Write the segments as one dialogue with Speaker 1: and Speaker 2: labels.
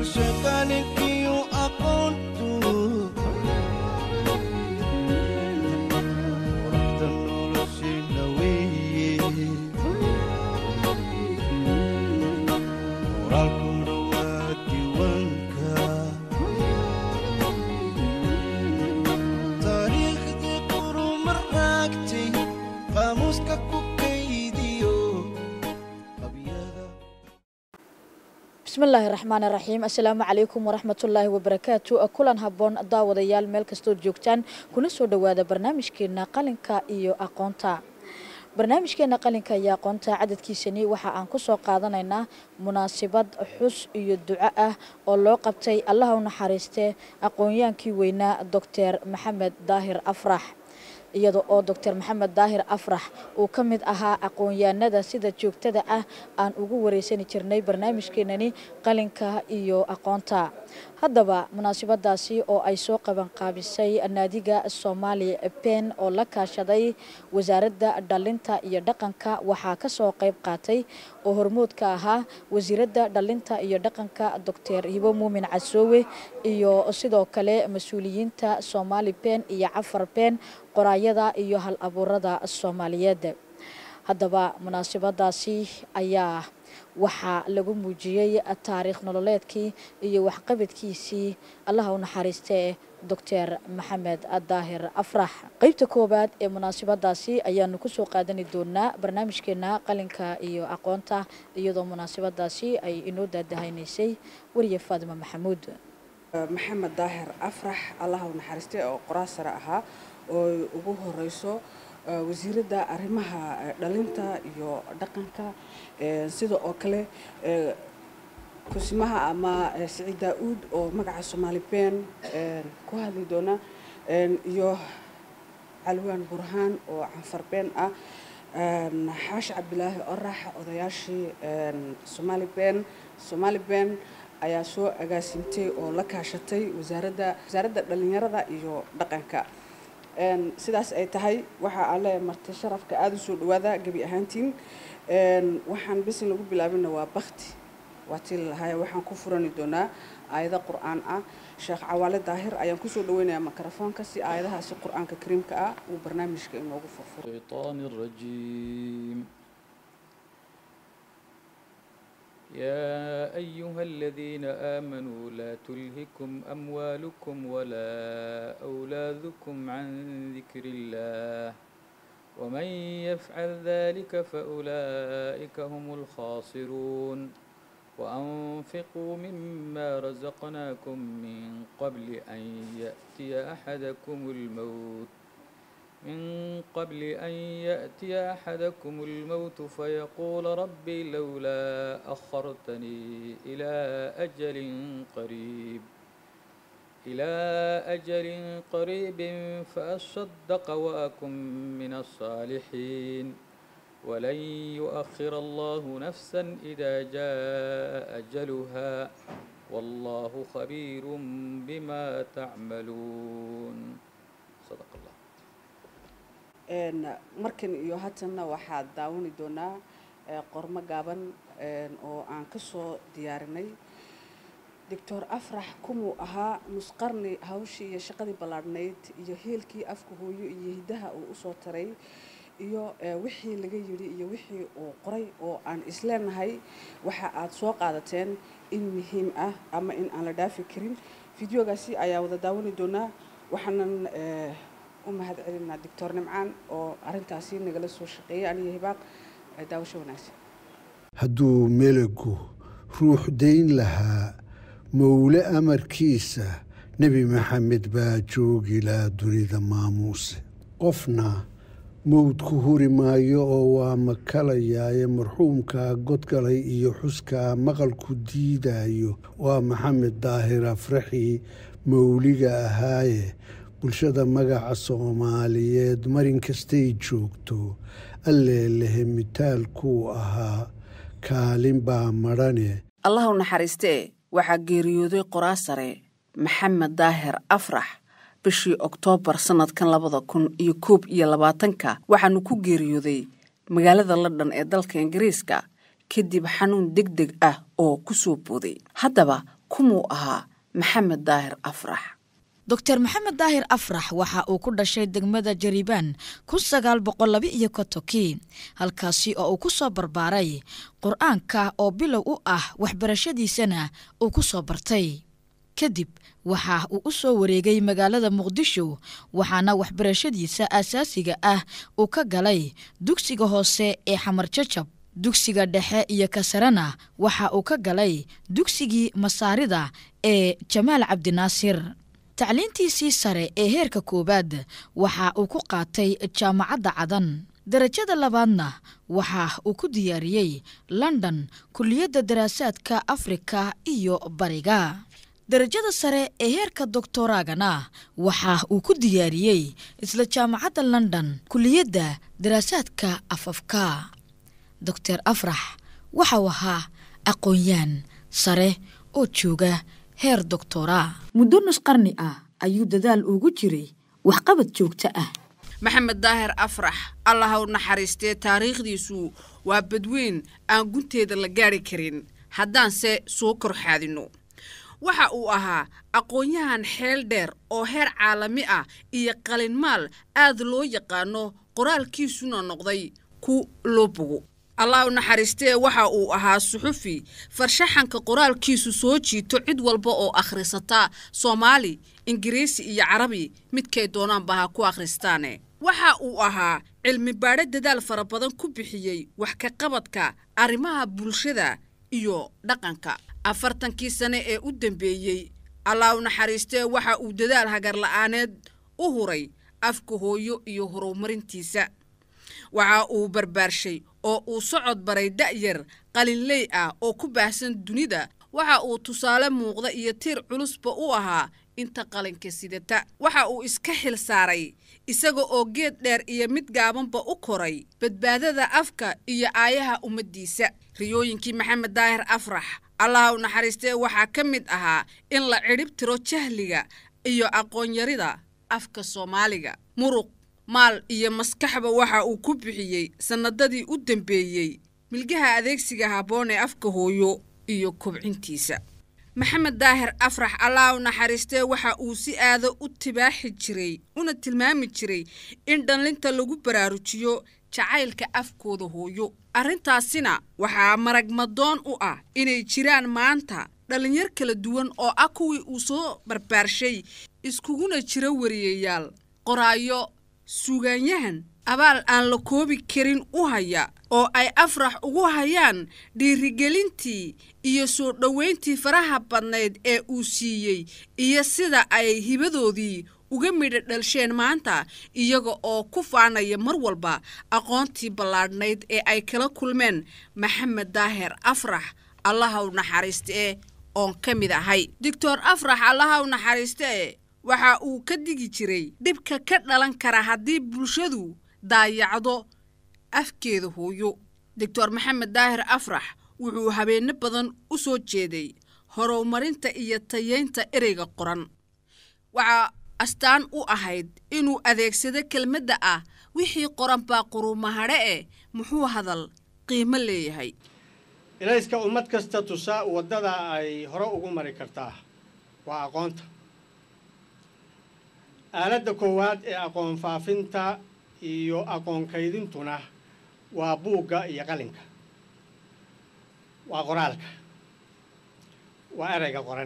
Speaker 1: shaqaninkiyo aqoontu quruxda noloshayna weeye qoraalkuna waa diiwaanka taariikhdii quruma raagtay qaamuuska ku kaydiyo qabyada
Speaker 2: bismillaahi raxmaan raxiim assalaamu calaykum waraxmatullaahi wabarakaatu kulan habboon daawadayaal meel kastood joogtaan kuna soo dhowaada barnaamijkeena qalinka iyo aqoonta barnaamijkeena qalinka iyo aqoonta cadadkiisani waxa aan kusoo qaadanaynaa munaasabad xus iyo duco ah oo loo qabtay allaha u naxariistee aqoonyaankii weynaa doctor maxamed daahir afrax iyada oo doctor maxamed daahir afrax uu ka mid ahaa aqoon-yahanada sida joogtada ah aan ugu wareysani jirnay barnaamijkeenani qalinka iyo aqoonta haddaba munaasabadaasi oo ay soo qabanqaabisay naadiga soomaali ben oo la kaashaday wasaaradda dhalinta iyo dhaqanka waxaa kasoo qayb qaatay oo hormood ka ahaa wasiiradda dhalinta iyo dhaqanka doctor hibo muumin casoowe iyo sidoo kale mas-uuliyiinta soomaali ben iyo cafar ben qoraayada iyo hal abuurada soomaaliyeed haddaba munaasabadaasi ayaa waxaa lagu muujiyey taariikh nololeedkii iyo waxqabadkiisii allaha u naxariistee doctor maxamed daahir afrax qeybta koowaad ee munaasabadaasi ayaanu kusoo qaadani doonaa barnaamijkeena qalinka iyo aqoonta iyadoo munaasabadaasi ay inoo daadahaynaysay wariye faadima maxamuud
Speaker 3: maxamed daahir afrax allaha u naxariistay oo qoraal sare ahaa oo ugu horeyso wasiiradda arrimaha dhalinta iyo dhaqanka sida oo kale kusimaha ama siciid daa-uud oo magaca soomaali ben ku hadli doona iyo calwaan burhaan oo canfar ben ah xaashi cabdilaahi orax odayaashii somaali ben somaali ben ayaa soo agaasimtay oo la kaashatay wasaaradda wasaaradda dhalinyarada iyo dhaqanka sidaas ay tahay waxa aan leeyahay marti sharafka aada usoo dhawaada gebi ahaantiin waxaan bisin lagu bilaabina waa bakti waa tii lalahaaya waxaan ku furani doonaa aayado qur-aan ah sheekh cawaale daahir ayaan kusoo dhaweynayaa mikrofoonka si aayadahaasi qur-aanka kariimka ah uu barnaamijka inoogu furfuro
Speaker 4: الشيطان الرجيم يا أيها الذين آمنوا لا تلهكم أموالكم ولا أولادكم عن ذكر الله ومن يفعل ذلك فأولئك هم الخاسرون وأنفقوا مما رزقناكم من قبل أن يأتي أحدكم الموت من قبل أن يأتي أحدكم الموت فيقول ربي لولا أخرتني إلى أجل قريب إلى أجل قريب فأصدق وأكن من الصالحين ولن يؤخر الله نفسا إذا جاء أجلها والله خبير بما تعملون صدق الله
Speaker 3: markan iyo hatanna waxaad daawani doonaa qormo gaaban oo aan ka soo diyaarinay doctor afrax kumuu ahaa nusqarni hawshii iyo shaqadii ballaadhnayd iyo heelkii afka hooyo iyo hiddaha uu usoo taray iyo wixii laga yidhi iyo wixii uu qoray oo aan isleenahay waxa aad soo qaadateen in muhiim ah ama in aan la dhaafi karin fideogaasi ayaa wada daawani doonaa waxaanan u mahad celinaa doctor nimcaan oo arintaasi nagala soo shaqeeyay aniyo hibaaq daawasho wanaagsan
Speaker 5: hadduu melagu ruux dayn lahaa mowle amarkiisa nebi maxamed baa joogi lahaa dunida maamuuse qofna mowdku huri maayo oo waa makalayaaye marxuumkaa godgalay iyo xuskaa maqalku diidayo waa maxamed daahir afraxii mowliga ahaaye bulshada magaca soomaaliyeed marin kastay joogto alleelehe mitaalkuu ahaa kaalin baa madhane
Speaker 3: allah u naxariistee waxaa geeriyooday qoraa sare maxamed daahir afrax bishii oktoobar sannadkan labada kun iyo koob iyo labaatanka waxaanu ku geeriyooday magaalada london ee dalka ingiriiska kadib xanuun deg deg ah oo ku soo booday haddaba
Speaker 6: kumuu ahaa maxamed daahir afrax
Speaker 2: doctor maxamed daahir afrax waxa uu ku dhashay degmada jariban kun sagaal boqol laba iyo kontonkii halkaasi oo uu ku soo barbaaray qur-aanka oo bilow u ah waxbarashadiisana uu ku soo bartay kadib waxa uu u soo wareegay magaalada muqdisho waxaana waxbarashadiisa aasaasiga ah uu ka galay dugsiga hoose ee xamar jajab dugsiga dhexe iyo kasarena waxa uu ka galay dugsigii masaarida ee jamaal cabdinaasir tacliintiisii sare ee heerka koowaad waxa uu ku qaatay jaamacadda cadan darajada labaadna waxa uu ku diyaariyey london kuliyadda daraasaadka afrika iyo bariga darajada sare ee heerka doktoraagana waxa uu ku diyaariyey isla jaamacadda london kuliyadda daraasaadka afafka doctor afrax waxau ahaa aqoon-yaan sare oo jooga heer doctora muddo nus qarni ah ayuu dadaal ugu jiray waxqabad joogto ah
Speaker 6: maxamed daahir afrax allah u naxariistee taariikhdiisu waa badweyn aan gunteeda la gaari karin haddaanse soo kor xaadinno waxa uu ahaa aqoon-yahan xeel dheer oo heer caalami ah iyo qalinmaal aad loo yaqaano qoraalkiisuna noqday ku loo bogo allah u naxariistee waxa uu ahaa suxufi farshaxanka qoraalkiisu soo jiito cid walba oo akhrisata soomaali ingiriisi iyo carabi midkay doonaanba ha ku akhristaane waxa uu ahaa cilmi baadho dadaal fara badan ku bixiyey wax ka qabadka arrimaha bulshada iyo dhaqanka afartankii sane ee u dambeeyey allah u naxariistee waxa uu dadaal hagarla'aaneed u huray afka hooyo iyo horumarintiisa waxa uu barbaarshay oo uu socod baray da'yar qalinley ah oo ku baahsan dunida waxa uu tusaale muuqda iyo tiir culusba u ahaa inta qalinka sidata waxa uu iska xil saaray isaga oo geed dheer iyo mid gaabanba u koray badbaadada afka iyo aayaha ummaddiisa riyooyinkii maxamed daahir afrax allah u naxariistee waxaa ka mid ahaa in la cidhib tiro jahliga iyo aqoonyarida afka soomaaliga muruq maal iyo maskaxba waxa uu ku bixiyey sannadadii u dambeeyey milgaha adeegsiga habboon ee afka hooyo iyo kobcintiisa maxamed daahir afrax allah u naxariistee waxa uu si aado u tibaaxi jiray una tilmaami jiray in dhallinta lagu baraarujiyo jacaylka afkooda hooyo arrintaasina waxaa maragmadoon u ah inay jiraan maanta dhallinyar kala duwan oo ah kuwii uu soo barbaarshay iskuguna jira wariyayaal qoraayo suugaanyahan abaal aan la koobi karin u haya oo ay afrax ugu hayaan dhiirigelintii iyo soo dhoweyntii faraha badnayd ee uu siiyey iyo sida ay hibadoodii uga midha dhalsheen maanta iyaga oo ku faanaya mar walba aqoontii ballaadhnayd ee ay kala kulmeen maxamed daahir afrax allaha u naxariistee oon ka mid ahay doctor afrax allaha u naxariistee waxa uu ka digi jiray dhibka ka dhalan kara haddii bulshadu daayacdo afkeeda hooyo doctor maxamed daahir afrax wuxuu habeenno badan u soo jeeday horumarinta iyo tayeynta ereyga qoran waxaa astaan u ahayd inuu adeegsado kelmadda ah wixii qoran baa qurumahadhe eh muxuu hadal qiimo leeyahay
Speaker 7: ilayska ummad kasta tusaa waddada ay hore ugu mari kartaa waa aqoonta aaladda koowaad ee aqoon faafinta iyo aqoon kaydintuna waa buugga iyo qalinka waa qoraalka waa ereyga qoran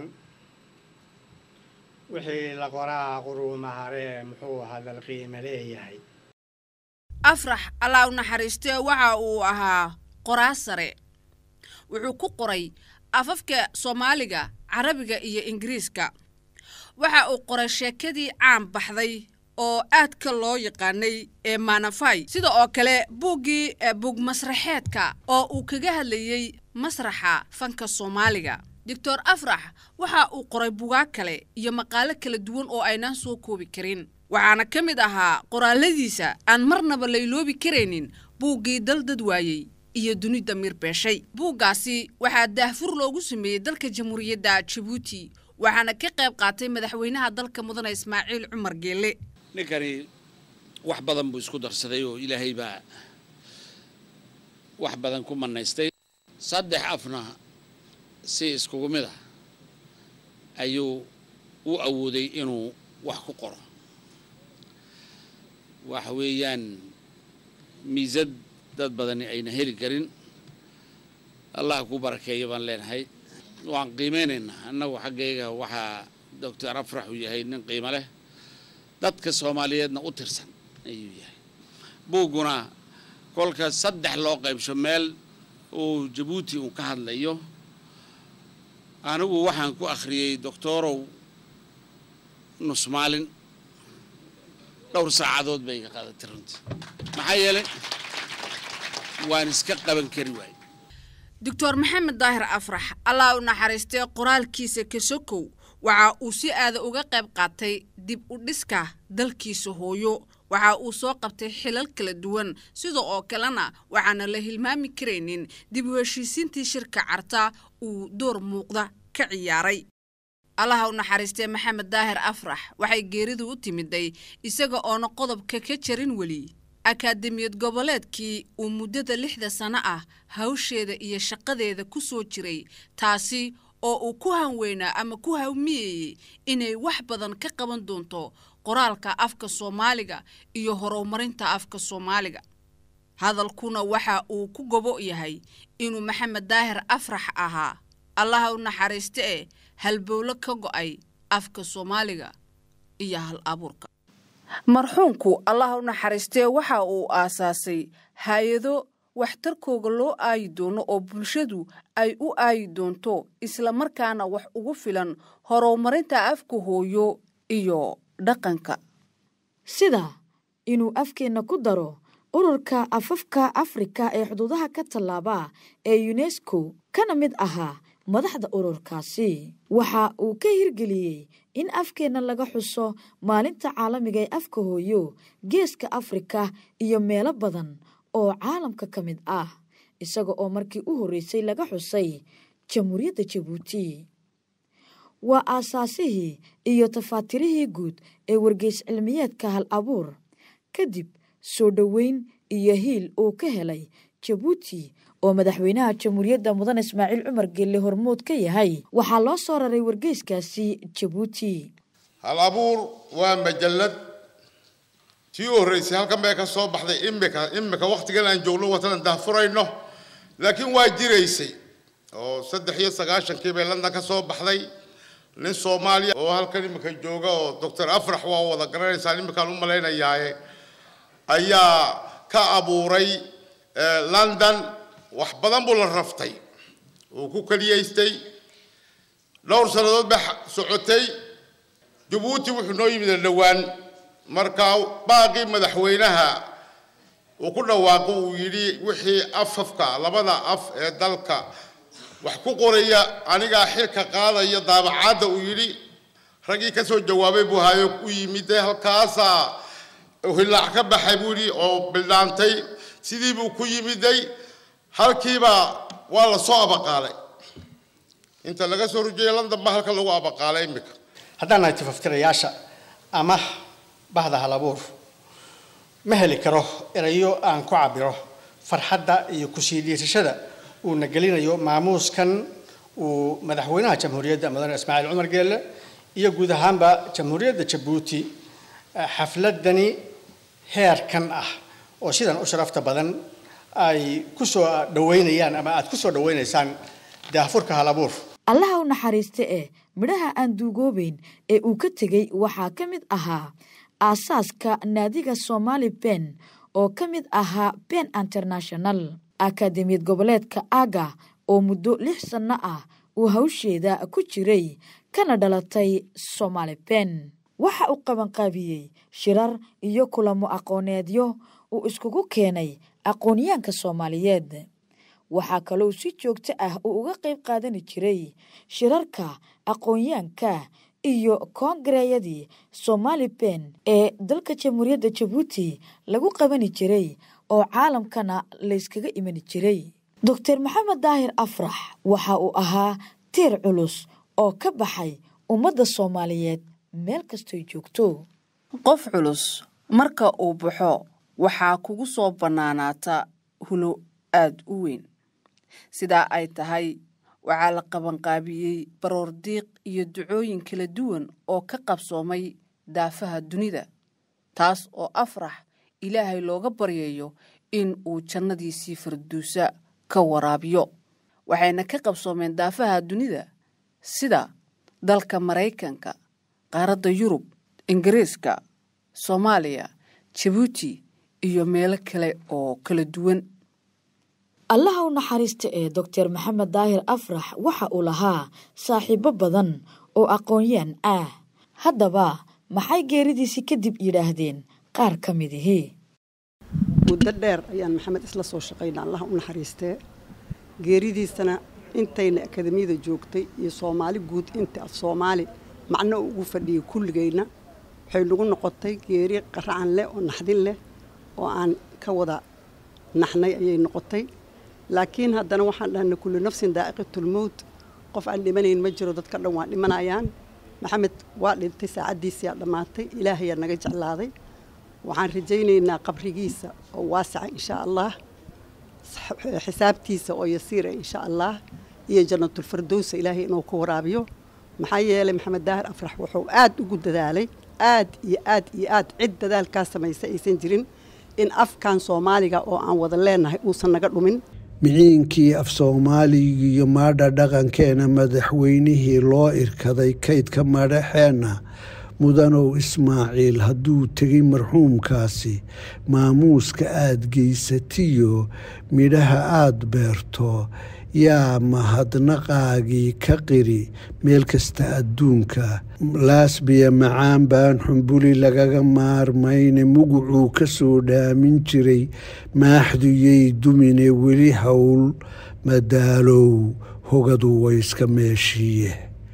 Speaker 7: wixii la qoraa quruumaharee muxuu hadal qiime leeyahay
Speaker 6: afrax allah u naxariistee waxa uu ahaa qoraa sare wuxuu ku qoray afafka soomaaliga carabiga iyo ingiriiska waxa uu qoray sheekadii caan baxday oo aadka loo yaqaanay ee maanafay sida oo kale buuggii buug masraxeedka oo uu kaga hadlayey masraxa fanka soomaaliga doctor afrax waxa uu qoray bugaag kale iyo maqaalo kala duwan oo aynaan soo koobi karin waxaana ka mid ahaa qoraaladiisa aan marnaba layloobi karaynin buuggii dal dad waayey iyo dunida miir beeshay buuggaasi waxaa daahfur loogu sameeyey dalka jamhuuriyadda jabuuti waxaana ka qayb qaatay madaxweynaha dalka mudane ismaaciil cumar geelle
Speaker 8: ninkani wax badan buu isku darsaday oo ilaahay baa wax badan ku manaystay saddex afna si iskugu mid ah ayuu u awooday inuu wax ku qoro waxa weeyaan miisad dad badani ayna heli karin allah ku barakeeyo baan leenahay waan qiimeynaynaa annagu xaggayga waxaa doctor afrax uu yahay nin qiimo leh dadka soomaaliyeedna u tirsan ayuu yahay buugguna kolka saddex loo qaybsho meel uu jabuuti uu ka hadlayo anigu waxaan ku akhriyey doctorow nus maalin dhowr saacadood bay iga qaadatay runtii maxaa yeelay waan iska qaban kari waayey
Speaker 6: doctor maxamed daahir afrax allah u naxariistay qoraalkiisa kasokow waxa uu si aada uga qayb qaatay dib u dhiska dalkiisa hooyo waxa uu soo qabtay xilal kala duwan sida oo kalena waxaana la hilmaami karaynin dib u heshiisiintii shirka carta uu door muuqda ka ciyaaray allaha u naxariistay maxamed daahir afrax waxay geeridu u timiday isaga oona qodobka ka jarin weli akaademiyad goboleedkii uu muddada lixda sano ah hawsheeda iyo shaqadeeda ku soo jiray taasi oo uu ku hanweynaa ama ku hawmiyeyey inay wax badan ka qaban doonto qoraalka afka soomaaliga iyo horumarinta afka soomaaliga hadalkuna waxa uu ku gobo yahay inuu maxamed daahir afrax ahaa allaha u naxariiste ee halbowlo ka go'ay afka soomaaliga iyo hal abuurka marxuumku allaha u naxariistee waxa uu aasaasay hay-ado waxtarkooga loo aayi doono oo bulshadu ay u aayi doonto islamarkaana wax ugu filan horumarinta afka hooyo iyo dhaqanka
Speaker 2: sida inuu afkeenna ku daro ururka afafka afrika ee xuduudaha ka tallaaba ee unesco kana mid ahaa madaxda ururkaasi waxa uu ka hirgeliyey in afkeenna laga xuso maalinta caalamiga ee afka hooyo geeska afrika iyo meelo badan oo caalamka ka mid ah isaga oo markii u horreysay laga xusay jamhuuriyadda jabuuti waa aasaasihii iyo tafaatirihii guud ee wargeys cilmiyeedka hal abuur kadib soo dhoweyn iyo hiil uu ka helay jabuuti oo madaxweynaha jamhuuriyadda mudan ismaaciil cumar geelle hormood ka yahay waxaa loo soo raray wargeyskaasi jabuuti
Speaker 9: hal abuur waa majallad tii u horreysay halkan bay ka soo baxday imika imika wakhtigan aan joogno watanan daahfurayno laakiin waa jiraysay oo saddex iyo sagaashankii bay london ka soo baxday nin soomaaliya oo halkan imika jooga oo doctor afrax waa wada garanaysaan imikaan u malaynayaaye ayaa ka abuuray london wax badan buu la raftay uu ku keliyaystay dhowr sannadood ba socotay jabuuti wuxuu noo yimid dhowaan markaa baaqii madaxweynaha uu ku dhawaaqo uu yidhi wixii afafka labada af ee dalka wax ku qoraya anigaa xilka qaadaya daabacaadda uu yidhi raggii ka soo jawaabay buu hayo u yimid halkaasaa hillaac ka baxay buu yidhi oo bildhaantay sidii buu ku yimiday halkiiba waa la soo abaqaalay inta laga soo rujiyay london ba halka lagu abaqaalay imika
Speaker 10: haddaan nahay tifaftirayaasha ama bahda halabuur ma heli karo erayo aan ku cabiro farxadda iyo kusii dhiirashada uuna gelinayo maamuuskan uu madaxweynaha jamhuuriyadda mudane ismaaciil cumar geelle iyo guud ahaanba jamhuuriyadda jabuuti xafladani heerkan ah oo sidan u sharafta badan ay ku soo dhaweynayaan ama aad ku soo dhaweynaysaan daahfurka halabuur
Speaker 2: allaha u naxariista eh midhaha aan duugoobeyn ee uu ka tegey waxaa ka mid ahaa aasaaska naadiga somaali ben oo ka mid ahaa ben international akademiyad goboleedka aga oo muddo lix sanno ah uu hawsheeda ku jiray kana dhalatay somaali ben waxa uu qabanqaabiyey shirar iyo kulamo aqooneedyo uu iskugu keenay aqoonyaanka soomaaliyeed waxaa kaloo si joogto ah uu uga qayb qaadani jiray shirarka aqoonyaanka iyo koongareeyadii somaali ben ee dalka jamhuuriyadda jabuuti lagu qabani jiray oo caalamkana layskaga imani jiray doctor maxamed daahir afrax waxa uu ahaa tiir culus oo ka baxay ummadda soomaaliyeed meel kastoy joogto
Speaker 6: qof culus marka uu baxo waxaa kugu soo bannaanaata hulo aada u weyn sidaa ay tahay waxaa la qabanqaabiyey baroordiiq iyo ducooyin kala duwan oo ka qabsoomay daafaha dunida taas oo afrax ilaahay looga baryayo in uu jannadiisii farduusa ka waraabiyo waxayna ka qabsoomeen daafaha dunida sida dalka maraykanka qaaradda yurub ingiriiska soomaaliya jabuuti iyo meelo kale oo kala duwan
Speaker 2: allaha u naxariista ee doctor maxamed daahir afrax waxa uu lahaa saaxiibo badan oo aqoon-yaan ah haddaba maxay geeridiisii kadib yidhaahdeen qaar ka midihii
Speaker 11: muddo dheer ayaan maxamed isla soo shaqaynaa allaha u naxariistee geeridiisana intayna akademiyada joogtay iyo soomaali guud inta af soomaali macno ugu fadhiyay kulligayna waxay nagu noqotay geeri qaracan leh oo naxdin leh oo aan ka wada naxnay ayay noqotay laakiin haddana waxaan dhahnay kullu nafsin daa'iqatulmowt qof aan dhimanayn ma jiro dadka dhan waa dhimanayaan maxamed waa dhintay saacaddiisiyaa dhammaatay ilaahayaa naga jeclaaday waxaan rajaynaynaa qabrigiisa oo waasaca inshaa allah xisaabtiisa oo yasiira insha allah iyo jannatulfardowsa ilaahay inuu ku waraabiyo maxaa yeelay maxamed daahir afrax wuxuu aad ugu dadaalay aad iyo aad iyo aad cid dadaalkaa samaysa aysan jirin in afkan soomaaliga oo aan wada leenahay uusan naga dhumin
Speaker 5: miciinkii af soomaaliga iyo maadha dhaqankeena madaxweynihii loo irkaday kaydka madhaxeenna mudanow ismaaciil hadduu tegay marxuumkaasi maamuuska aad geysatiyo midhaha aad beerto yaa mahadnaqaagii ka qiri meel kasta adduunka laasbiya macaan baan xumbuli lagaga maarmayne mugucuu ka soo dhaamin jiray maaxduyay dumine weli howl madaalow hogadu wayska meeshiiye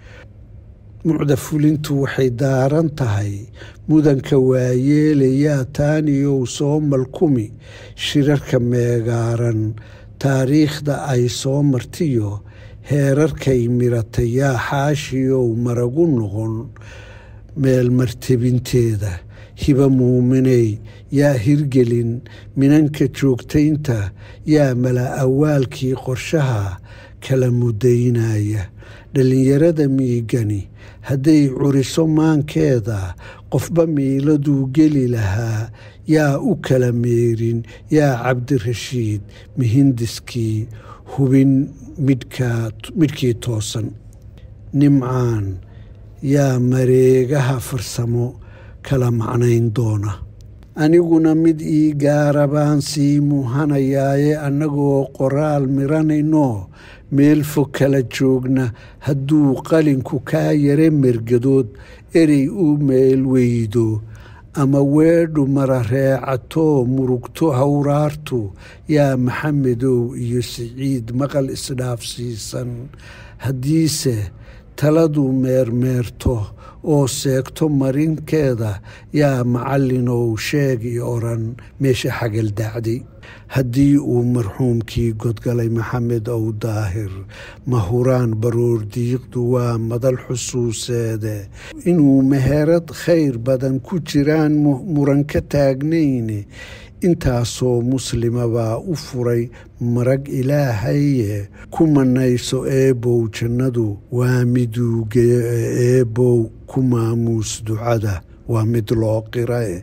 Speaker 5: mucda fulintu waxay daaran tahay mudanka waayeelayaa taaniyow soo malkumi shirarka meegaaran taariikhda ay soo martiyo heerarkay miratay yaa xaashiyow maragu noqon meel martebinteeda hiba muuminey yaa hirgelin minanka joogtaynta yaa mala awaalkii qorshaha kala mudaynaya dhallinyarada miigani hadday curiso maankeeda qofba miiladuu geli lahaa yaa u kala meerin yaa cabdirashiid mihindiskii hubin midhkii toosan nimcaan yaa mareegaha farsamo kala macnayn doona aniguna mid ii gaara baan sii muuhanayaaye annagoo qoraal miranayno meel fog kala joogna hadduu qalinku kaa yare mergadood erey u meel weydo ama weedhu marareecatoo murugto hawraartu yaa maxamedow iyo siciid maqal isdhaafsiisan haddiise taladu meermeerto oo seegto marinkeeda yaa macallinow sheegi odhan meesha xagal dacday haddii uu marxuumkii godgalay maxamed ow daahir mahuraan baroordiiqdu waa madal xusuuseede inuu meherad khayr badan ku jiraan muran ka taagnayne intaasoo muslima baa u furay marag ilaahaye ku manayso eebow jannadu waa miduugeyo ee eebow ku maamuus ducada waa mid loo qirae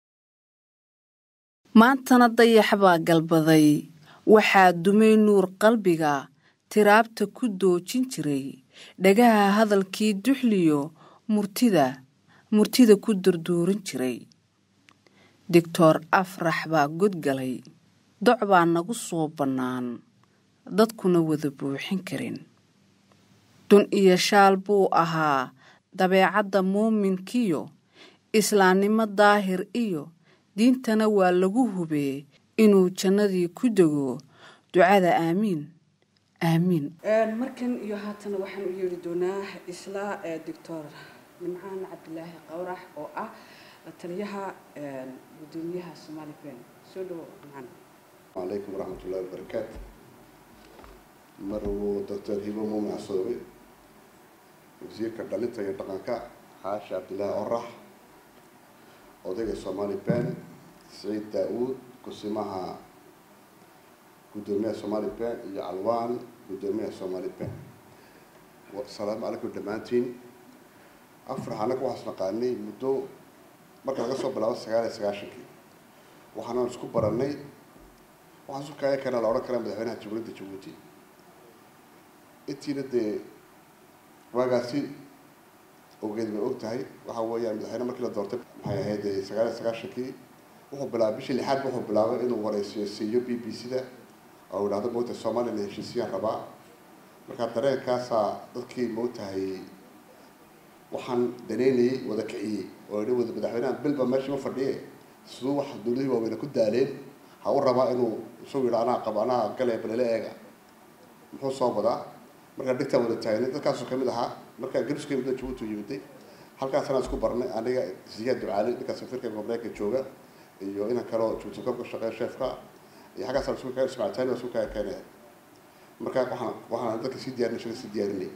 Speaker 6: maantana dayax baa galbaday waxaa dumay nuur qalbiga tiraabta ku doojin jiray dhagaha hadalkii duxliyo murtida murtida ku durduurin jiray doctor afrax baa godgalay doc baa nagu soo bannaan dadkuna wada buuxin karin dun iyo shaal buu ahaa dabeecadda muuminkiyo islaannimo daahir iyo diintana waa lagu hubee inuu jannadii ku dego ducada aamiin aamiin
Speaker 3: markan iyo haatana waxaan u yeeri doonaa isla doctor nimcaan cabdilaahi qawrax oo ah taliyaha gudoomiyaha somali ben soo dhawo nimcaan
Speaker 12: calaykum waraxmat ullahi wabarakaatu marwuu doctor hibo muumin casoobe wasiirka dhalinta iyo dhaqanka xaashi cabdilaahi orax odayga somali ben saciid daa-uud kusimaha guddoomiyaha somali ben iyo calwaan guddoomiyaha somali ben asalaamu calaykum dhammaantiin afrax annaga waxaas naqaanay muddo marka laga soo bilaabo sagaal iyo sagaashankii waxaana isku barannay waxaan isu kaaya kana la odhan karaa madaxweynaha jamhuuriyadda jabuuti intiina dee waagaasi ogeed bay og tahay waxa weeyaan madaxweyne markii la doortay maxay ahayd sagaal iyo sagaashankii wuxuu bilaabay bishii lixaad wuxuu bilaabay inuu wareysiyo siiyo b b c da oo idhahdo moogtahay soomaaliya la heshiisiyaan rabaa markaa dareenkaasaa dadkii moogtahay waxaan daneynayay wada kiciyey oo idhi wada madaxweynaha bilba meeshii ma fadhiye siduu wax dowladihii waaweyne ku daaleen ha u rabaa inuu isagu yidha anaa qabo anaa galaya balele eega muxuu soo wadaa markaa dhigtaan wada taagnay dadkaasuu kamid ahaa markaa gariska yimid jabuuti yimiday halkaasana isku barnay aniga siyaad ducaali ninka safiirka mareykanka jooga iyo inan kaleo jabuuti kabka shaqeeya sheefka iyo xaggaasaan isku kaa ismacitaani waa isku kaa keenaya markaa waxaan waxaan dadka sii diyaarinay shaga sii diyaarinay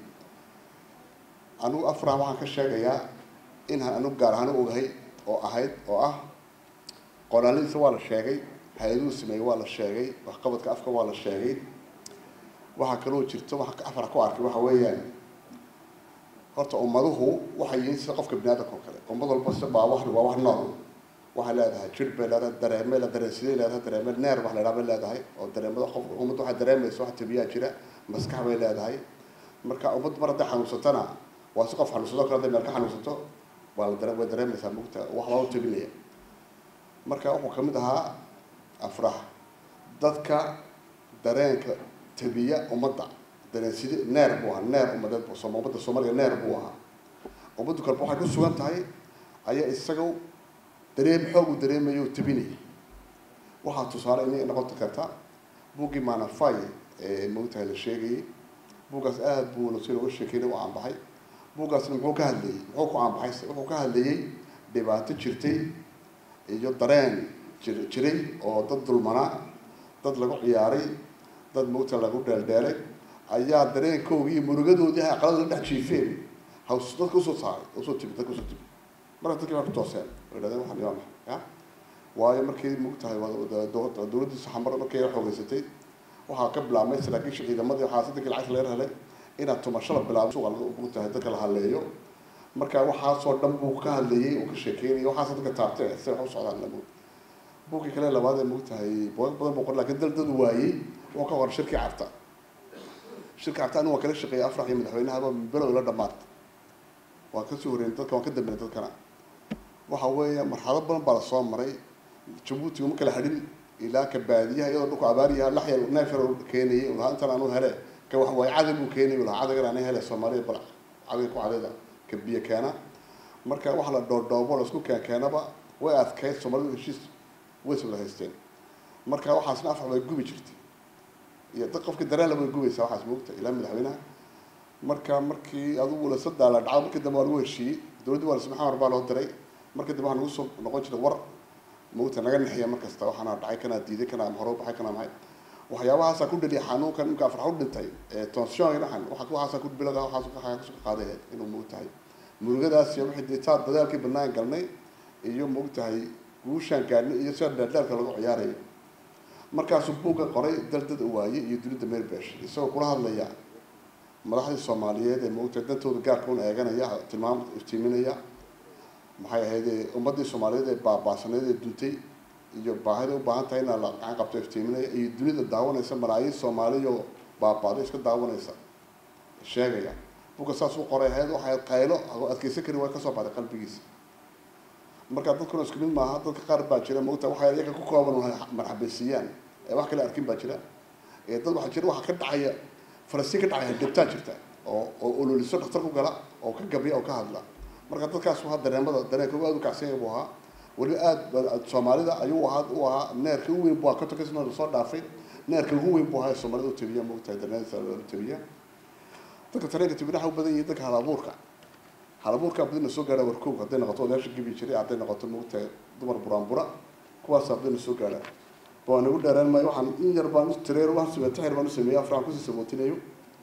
Speaker 12: anugu afraha waxaan ka sheegayaa in aan anugu gaar ahaan u ogahay oo ahayd oo ah qoraaladiisa waa la sheegay hay-aduhu sameeyey waa la sheegay waxqabadka afka waa la sheegay waxaa kaloo jirto waxa afar ku arkay waxa weeyaan horta ummaduhu waxay yihiin sida qofka bini aadamka oo kale ummad walba si baa wax waa wax nool waxay leedahay jir bay leedahay dareeme la dareensiday leedahay dareeme neer wax la idhaha bay leedahay oo dareemada qof ummadda waxay dareemaysa wax tabiyaa jira maskax bay leedahay marka ummad mar hadday xanuunsatana waa si qof xanuunsado kale hadday meel ka xanuunsato waa la dare way dareemaysaa mugta wax baa u tabinaya marka wuxuu kamid ahaa afrax dadka dareenka tabiya ummadda dareensida neer buu ahaa neer ummadeed buu sooma ummadda soomaaliya neer buu ahaa ummaddu kaleba waxay ku sugan tahay ayaa isaga dareem xoog uu dareemayo oo tabinaya waxaa tusaale inay noqon karta buuggii manafay ee moogtahay la sheegayay buuggaas aada buu nasiir uga sheekeynay u aanbaxay buuggaasna muxuu ka hadlayey muxuu ku aanbaxay wuxuu ka hadlayey dhibaato jirtay iyo dareen jir jiray oo dad dulmanaa dad lagu ciyaaray dad moogta lagu dheeldheelay ayaa dareenkoogii iyo murugadoodii ay aqalada la dhex jiifeen haws dadka usoo saaray usoo timi dadka usoo timi marka dadkii baa ku tooseen oo yidhahdeen waxaan waa maxay ya waayo markii moogtahay dowladdii saxamar markii ay xoogeysatay waxaa ka bilaabmay saraakiisha ciidamadii waxaa sadankii lacagta laga helay inaad tumasho la bilaabo suuqa moogtahay dadka la haleeyo marka waxaasoo dhan buu ka hadlayay uu ka sheekeynayay waxaas dadka taabtay si wax u socdaan la moog buugkii kale labaad ee moogtahay boog badan buu qor laakiin dal dad waayey wuxuu ka qoray shirkii carta shirka carta anigu waan kala shaqeeyay afrax iyo madaxweynahaba below ila dhamaad waan kasoo horreynay dadka waan ka dambeynay dadkana waxa weeye marxalado badan baa lasoo maray jabuuti uma kala hadhin ilaa ka baadiyaha iyadoo dhulku abaariyaha lax yar neef yar uu keenayay uu lahaa intan anu hele ka wax waaye cadag buu keenayay uu lahaa cadagan ana hele soomaaliya bal cadag ku cadayda ka biyo keena marka waxa la dhoodhoobo la isku keen keenaba way adkayd soomaalidu heshiis way soo wada haysteen marka waxaasna afar bay gubi jirtay iyo dad qofkii dareen la way gubaysaa waxaas moogta ilaa madaxweynaha marka markii adugu la sadaa la dhaco markii dambe waa lagu heshiiyey dowladdii waa lasma xamar baa loo diray markii dambe waxaa nagu soo noqon jiray war moogta naga nexiya mar kasta waxaana dhacay kanaa diiday kanaa hore baxay kanaa maxay waxyaabahaasaa ku dhaliya xanuunkan ninka afrax u dhintay ee tension dhaxan waxa waxaasaa ku bilada waxaas waxaa kasoo qaaday inuu moogtahay murugadaas iyo wixii ditaa dadaalkii banaan galnay iyo moogtahay guushaan gaadhnay iyo sida dheerdheerka lagu ciyaarayo markaasuu buugga qoray daldad waaye iyo dunida meelbesh isagoo kula hadlaya madaxdii soomaaliyeed ee moogtahay dantooda gaarka un eeganaya tilmaam iftiiminaya maxay ahayd ummaddii soomaaliyeed ee baabaasaneed ee duntay iyo baahida u baahan tahay inaa la gacan qabto iftiiminaya iyo dunida daawanaysa malaayiin soomaaliyo baabaaday iska daawanaysa sheegaya buugga saas u qoray ahayd waxay qaylo adkeysan karin way kasoo baxday qalbigiisa marka dadkuna isku mid maaha dadka qaar baa jira moogta waxay iyaga ku kooban marxabaysiiyaan ee wax kale arkin baa jira ee dad waxaa jira waxaa ka dhacaya falastiin ka dhacaya dhibtaa jirta oo oo ololiso dhaktar ku gala oo ka gabya oo ka hadla marka dadkaas waa dareemada dareenka aad u kacsan yahay buu ahaa weli aad soomaalida ayuu ahaa u ahaa neerka ugu weyn buu ahaa kotonkasna lasoo dhaafay neerka ugu weyn buu ahaa soomaalida u tabiya moogtahay dareensa u tabiya dadka tareenka tabina waxa u badan yihiin dadka halabuurka halabuurkaa badina soo gaadha warkoog hadday noqoto odayaasha gebi jiray hadday noqoto moogtahay dumar buraanbura kuwaasaa badina soo gaadha baa nagu dheeraan maayo waxaan in yar baan u tireer waan sameey taxir baan u sameeyay afraan kusii sabootinayo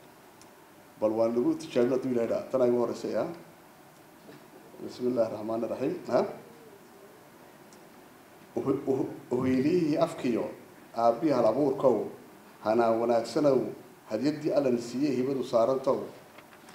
Speaker 12: bal waan nagu tijaabin hadduu ilahay dhaa tan ay ugu horeysay ah bismi illahi raxmaan iraxiim ha uhiiliyihii afkiyo aabbihii hal abuurkow hanaa wanaagsanow hadyaddii allan siiyey hibadu saarantow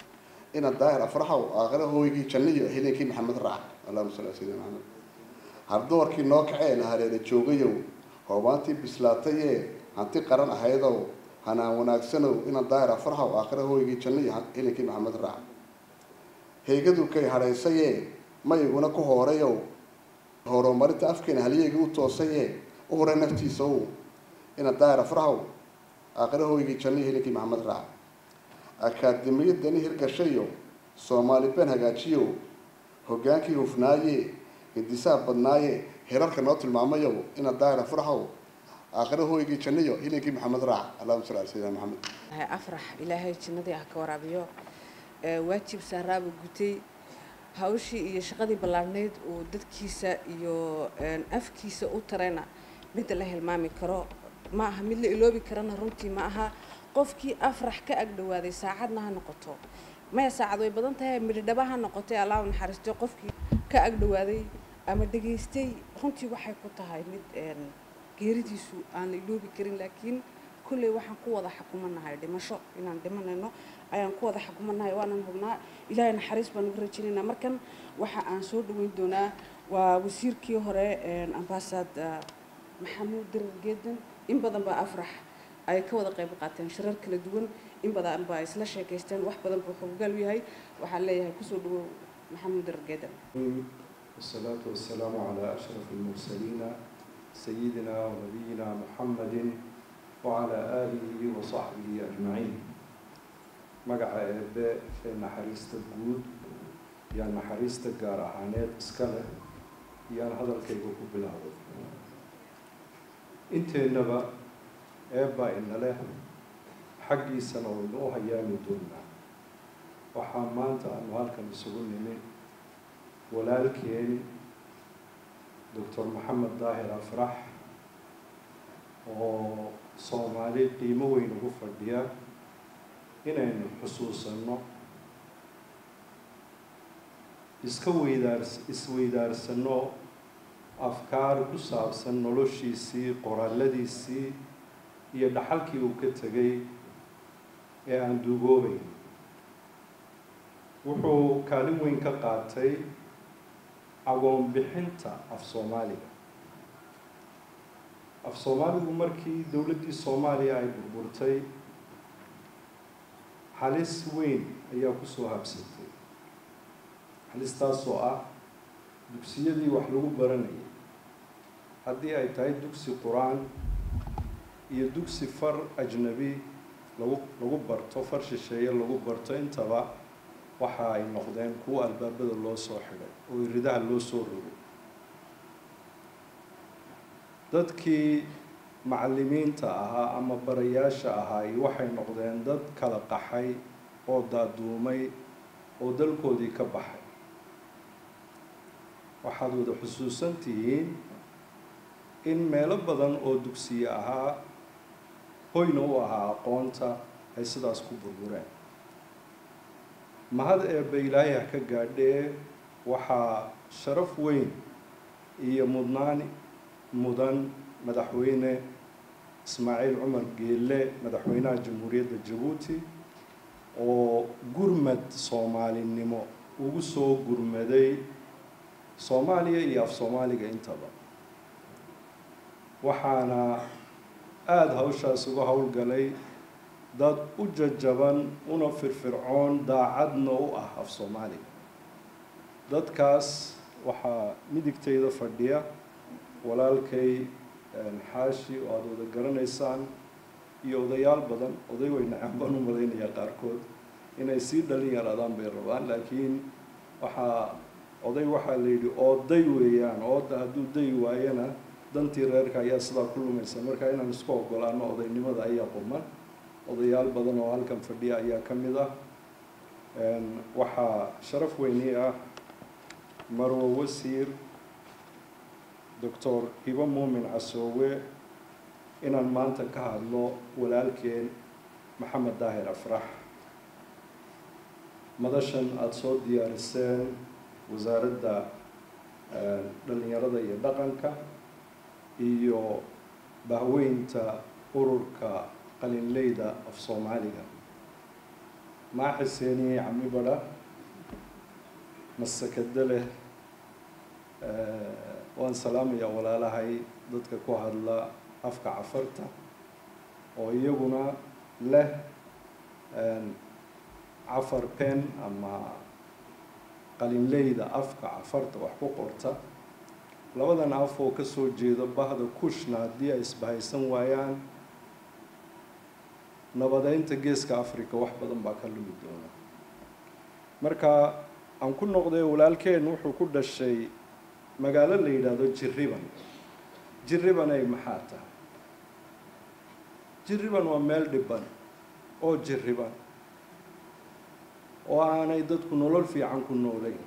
Speaker 12: ina daahir afraxow aakhira hooygii janniyo helenkii maxamed raac allahuma salli ala sayidina maxamed hardoorkii noo kacee la hareera joogayow hoobaantii bislaatayee hanti qaran ahaydow hanaan wanaagsanow ina daahir afraxow aakhira hooygii janniyo helenkii maxamed raac heegadu kay hadhaysayee mayiguna ku hoorayow horumarinta afkeena halyeegii u toosayee u horay naftiisa ow ina daahir afraxow aakhira hooygii janniyo helenkii maxamed raac akaademiyadani hirgashayo soomaali been hagaajiyo hogaankii hufnaaye hindisaha badnaaye herarka noo tilmaamayo ina daahir afraxow aakhira hooygii janniyo helenkii maxamed raac allahuma salli ala sayidina maxamed
Speaker 3: afrax ilaahay jannadii ah ka waraabiyo waajib saaraaba gutay hawshii iyo shaqadii ballaarhnayd uu dadkiisa iyo afkiisa u tarayna midda la hilmaami karo ma aha mid la iloobi karana runtii ma aha qofkii afrax ka agdhawaaday saacadna ha noqoto maya saacad way badan tahay midhidhaba ha noqotay allah u naxariistay qofkii ka agdhawaaday ama dhegaystay runtii waxay ku tahay mid geeridiisu aan la iloobi karin laakiin kulley waxaan ku wada xukumanahay dhimasho inaan dhimanayno ayaan ku wada xukumanahay waanan hubnaa ilaahay naxariis baan uga rajaynaynaa markan waxa aan soo dhaweyn doonaa waa wasiirkii hore ambaasad maxamuud dirar geedan in badan baa afrax ay ka wada qayb qaateen shirar kala duwan in badan baa isla sheekaysteen wax badan buu xoggaal u yahay waxaan leeyahay kusoo dhawow maxamuud dirar geedan
Speaker 13: والصلاة والسلام على أشرف المرسلين سيدنا ونبينا محمد وعلى آله وصحبه أجمعين مقع إباء في نحريست الجود يعني نحريست الجار أحانات إسكالة يعني هذا الكيكو بالهذا انت إنما إباء إن له حقي سنة وإنه هيامي دوننا وحامانت أنه هالكم يسوون من walaalkeen doctor maxamed daahir afrax oo soomaali qiimo weyn ugu fadhiya inaynu xusuusanno iska weydaars isweydaarsano afkaar ku saabsan noloshiisii qoraaladiisii iyo dhaxalkii uu ka tegay ee aan duugoobayn wuxuu kaalin weyn ka qaatay agoon bixinta af soomaaliga af soomaaligu markii dowladdii soomaaliya ay burburtay halis weyn ayaa kusoo habsatay halistaasoo ah dugsiyadii wax lagu baranayay haddii ay tahay dugsi qur-aan iyo dugsi far ajnabi lagu lagu barto far shisheeye lagu barto intaba waxa ay noqdeen kuwa albaabada loo soo xidhay oo iridaha loo soo rogay dadkii macallimiinta ahaa ama barayaasha ahaay waxay noqdeen dad kala qaxay oo daaduumay oo dalkoodii ka baxay waxaad wada xusuusan tihiin in meelo badan oo dugsiye ahaa hoyna u ahaa aqoonta ay sidaas ku burbureen mahad eebba ilaahay ha ka gaadhee waxaa sharaf weyn iyo mudnaan mudan madaxweyne ismaaciil cumar geelle madaxweynaha jamhuuriyadda jabuuti oo gurmad soomaalinimo ugu soo gurmaday soomaaliya iyo af soomaaliga intaba waxaana aada hawshaas uga howlgalay dad u jajaban una firfircoon daacadna u ah af soomaaliga dadkaas waxaa midigtayda fadhiya walaalkay xaashi oo aada wada garanaysaan iyo odayaal badan oday way nacaan baan u malaynayaa qaarkood inay sii dhalin yaraadaan bay rabaan laakiin waxaa oday waxaa la yidhi ooday weeyaan ooda hadduu dayi waayana dantii reerka ayaa sidaa ku lumaysa marka inaan isku ogolaano odaynimada ayaa quman odayaal badan oo halkan fadhiya ayaa ka mid ah waxaa sharaf weynii ah marwo wasiir doctor hibo muumin casoowe inaan maanta ka hadlo walaalkeen maxamed daahir afrax madashan aada soo diyaariseen wasaaradda dhalinyarada iyo dhaqanka iyo bahweynta ururka qalinleyda af soomaaliga maaxiseeniye cami badha masakado leh waan salaamayaa walaalahay dadka ku hadla afka cafarta oo iyaguna leh cafar pen ama qalinleyda afka cafarta wax ku qorta labadan af oo kasoo jeeda bahda kushna haddii ay isbahaysan waayaan nabadeynta geeska africa wax badan baa ka lumi doona marka aan ku noqday walaalkeen wuxuu ku dhashay magaalo la yidhaahdo jirriban jirriban ay maxaa tahay jirriban waa meel dhiban oo jirriban oo aanay dadku nolol fiican ku noolayn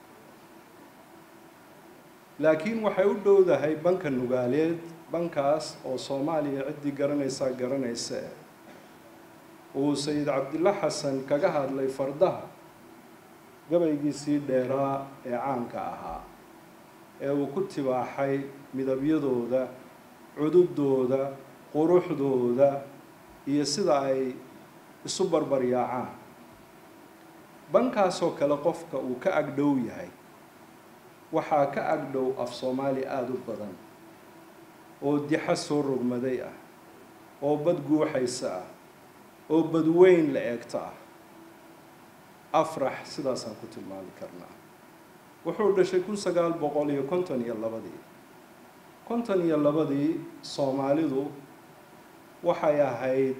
Speaker 13: laakiin waxay u dhowdahay banka nugaaleed bankaas oo soomaaliya ciddii garanaysaa garanaysa eh uu sayid cabdilla xasan kaga hadlay fardaha gabaygiisii dheeraa ee caanka ahaa ee uu ku tibaaxay midabyadooda cududooda quruxdooda iyo sida ay isu barbaryaacaan bankaasoo kale qofka uu ka agdhow yahay waxaa ka agdhow af soomaali aada u badan oo dixa soo rogmaday ah oo bad guuxaysa ah oo badweyn la eegto ah afrax sidaasaan ku tilmaami karnaa wuxuu dhashay kun sagaal boqol iyo konton iyo labadii konton iyo labadii soomaalidu waxay ahayd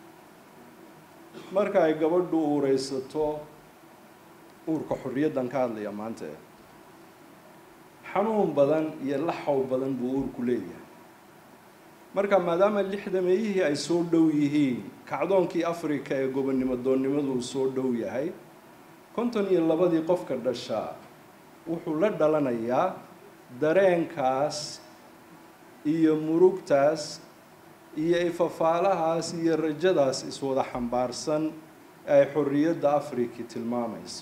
Speaker 13: marka ay gabadhu uureysato uurka xorriyaddan ka hadlaya maanta xanuun badan iyo laxow badan buu uurku leeyahay marka maadaama lixdameeyihii ay soo dhow yihiin kacdoonkii africa ee gobonnimo doonnimadu uu soo dhow yahay konton iyo labadii qofka dhashaa wuxuu la dhalanayaa dareenkaas iyo murugtaas iyo ifafaalahaas iyo rajadaas iswada xambaarsan ee ay xorriyadda africa tilmaamayso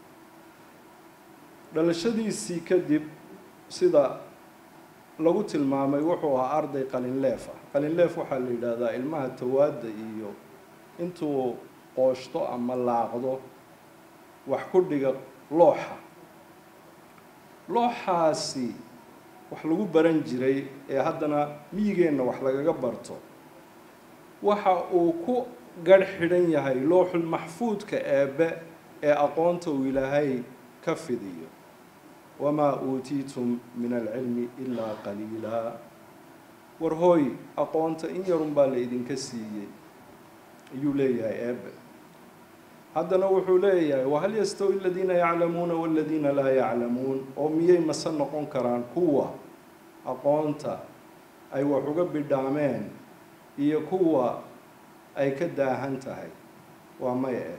Speaker 13: dhalashadiisii kadib sida lagu tilmaamay wuxuu ahaa arday qalinleef ah qalinleef waxaa la yidhaahdaa ilmaha tawaadda iyo intuu qooshto ama laaqdo wax ku dhiga looxa looxaasi wax lagu baran jiray ee haddana miyigeenna wax lagaga barto waxa uu ku garh xidhan yahay looxul maxfuudka eebbe ee aqoonta uu ilaahay ka fidiyo wamaa uutiitum min alcilmi ilaa qaliilaa war hooy aqoonta in yarun baa la idinka siiyey ayuu leeyahay eebe haddana wuxuu leeyahay wahal yastawi aladiina yaclamuuna waladiina laa yaclamuun oo miyay mase noqon karaan kuwa aqoonta ay wax uga bidhaameen iyo kuwa ay ka daahan tahay waa may eh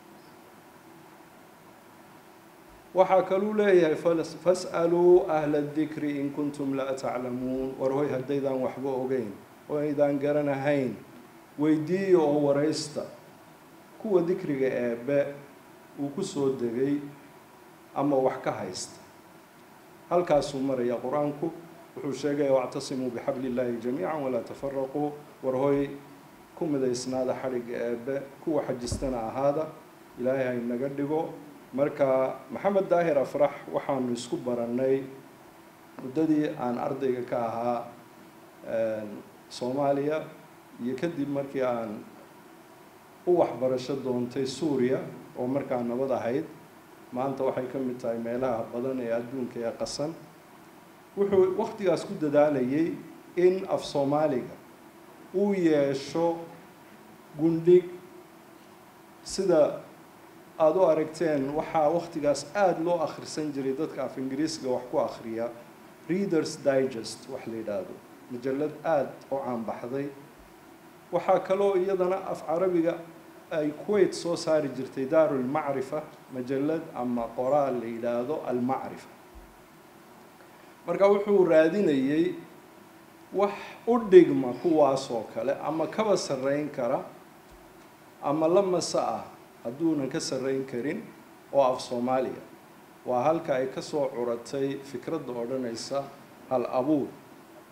Speaker 13: waxaa kaluu leeyahay fas'aluu ahla dikri in kuntum laa taclamuun war hoy haddaydaan waxba ogeyn oo aydaan garanahayn weydiiya oo waraysta kuwa dikriga eebe uu ku soo degay ama wax ka haysta halkaasuu maraya qur-aanku wuxuu sheegaya wactasimuu bixabli illaahi jamiica walaa tafaraquu war hoy ku midaysnaada xadhigga eebe kuwa xajistana ahaada ilaahay ha inaga dhigo marka maxamed daahir afrax waxaanu isku barannay muddadii aan ardayga ka ahaa soomaaliya iyo kadib markii aan u waxbarasho doontay suuriya oo markaa nabad ahayd maanta waxay ka mid tahay meelaha badan ee adduunka ee qasan wuxuu waktigaas ku dadaalayay in af soomaaliga uu yeesho gundhig sida aada u aragteen waxaa waktigaas aada loo akhrisan jiray dadka af ingiriisga wax ku akhriya readers digest wax la yidhaahdo majallad aada u caanbaxday waxaa kaloo iyadana af carabiga ay kuwait soo saari jirtay daarulmacrifa majallad ama qoraal la yidhaahdo almacrifa marka wuxuu raadinayay wax u dhigma kuwaasoo kale ama kaba sarreyn kara ama la mase ah hadduunan ka sarreyn karin oo af soomaaliya waa halka ay kasoo curatay fikradda odhanaysa hal abuur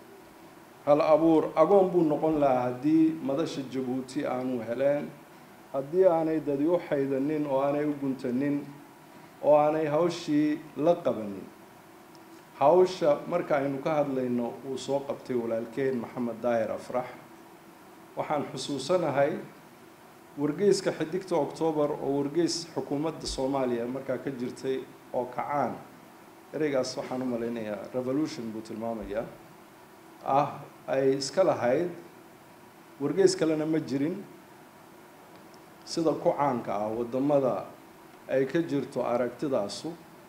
Speaker 13: hal abuur agoon buu noqon lahaa haddii madasha jabuuti aanu heleen haddii aanay dadi u xaydanin oo aanay u guntanin oo aanay hawshii la qabanin hawsha marka aynu ka hadlayno uu soo qabtay walaalkeen maxamed daahir afrax waxaan xusuusanahay wargeyska xidigta octoobar oo wargeys xukuumadda soomaaliya markaa ka jirtay oo kacaan ereygaas waxaan u malaynayaa revolution buu tilmaamayaa ah ay iska lahayd wargeys kalena ma jirin sida ku caanka ah waddamada ay ka jirto aragtidaasu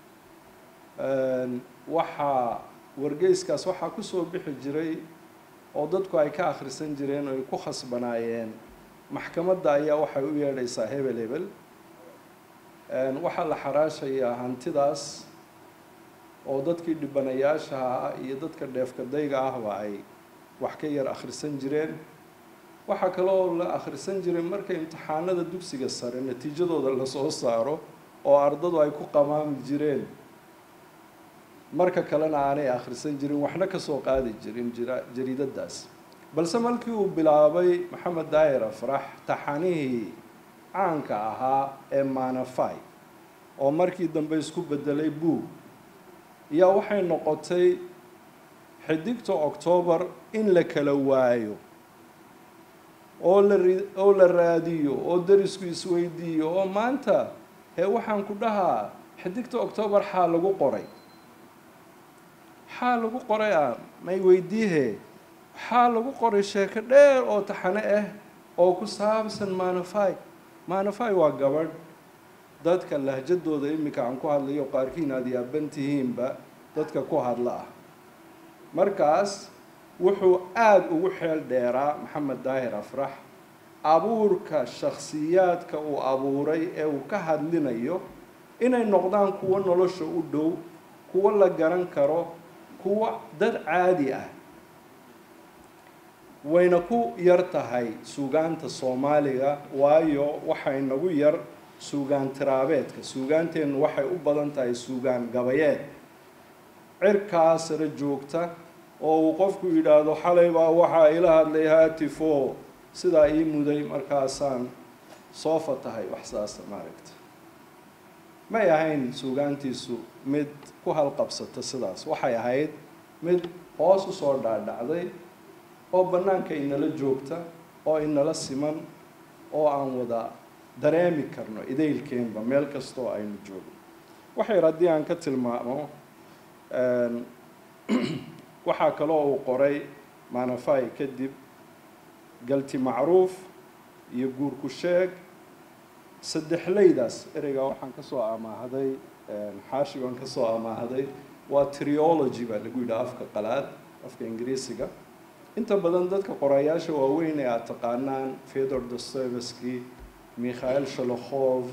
Speaker 13: waxaa wargeyskaas waxaa kusoo bixi jiray oo dadku ay ka akhrisan jireen oo ay ku khasbanaayeen maxkamadda ayaa waxay u yeedhaysaa hebel hebel waxaa la xaraashayaa hantidaas oo dadkii dhibanayaashaha ah iyo dadka dheefkadayga ahba ay wax ka yar akhrisan jireen waxaa kaloo la akhrisan jiray marka imtixaanada dugsiga sare natiijadooda lasoo saaro oo ardadu ay ku qamaami jireen marka kalena aanay akhrisan jirin waxna kasoo qaadi jirin jira jariidadaas balse markii uu bilaabay maxamed daahir afrax taxanihii caanka ahaa ee manafai oo markii dambe isku bedelay buug ayaa waxay noqotay xidigta octoobar in la kala waayo oo la ri- oo la raadiyo oo darisku isweydiiyo oo maanta hee waxaan ku dhahaa xidigta octoobar xaa lagu qoray xaa lagu qoray ah may weydiihe waxaa lagu qoray sheeko dheer oo taxane ah oo ku saabsan manafai manafai waa gabadh dadka lahjadooda iminka aan ku hadlayo qaarkiin aad yaaban tihiinba dadka ku hadla ah markaas wuxuu aada ugu xeel dheeraa maxamed daahir afrax abuurka shakhsiyaadka uu abuuray ee uu ka hadlinayo inay noqdaan kuwo nolosha u dhow kuwo la garan karo kuwo dad caadi ah wayna ku yar tahay suugaanta soomaaliga waayo waxay nagu yar suugaan tiraabeedka suugaanteennu waxay u badan tahay suugaan gabayeed cirkaa sare joogta oo uu qofku yidhaahdo xalay baa waxaa ila hadlay haatifo sidaa ii muday markaasaan soo fatahay wax saasa maaragta may ahayn suugaantiisu mid ku halqabsata sidaas waxay ahayd mid hoos usoo dhaadhacday oo bannaanka inala joogta oo inala siman oo aan wada dareemi karno idaylkeenba meel kastoo aynu joogno waxay haddii aan ka tilmaamo waxaa kaloo uu qoray manafai kadib galti macruuf iyo guurku sheeg saddexleydaas ereygaa waxaan kasoo amaahaday xaashigaan kasoo amaahaday waa triology baa lagu yidhaha afka qalaad afka ingiriisiga inta badan dadka qorayaasha waaweyn ee aada taqaanaan fedor dostoevsky mikhail sholokhov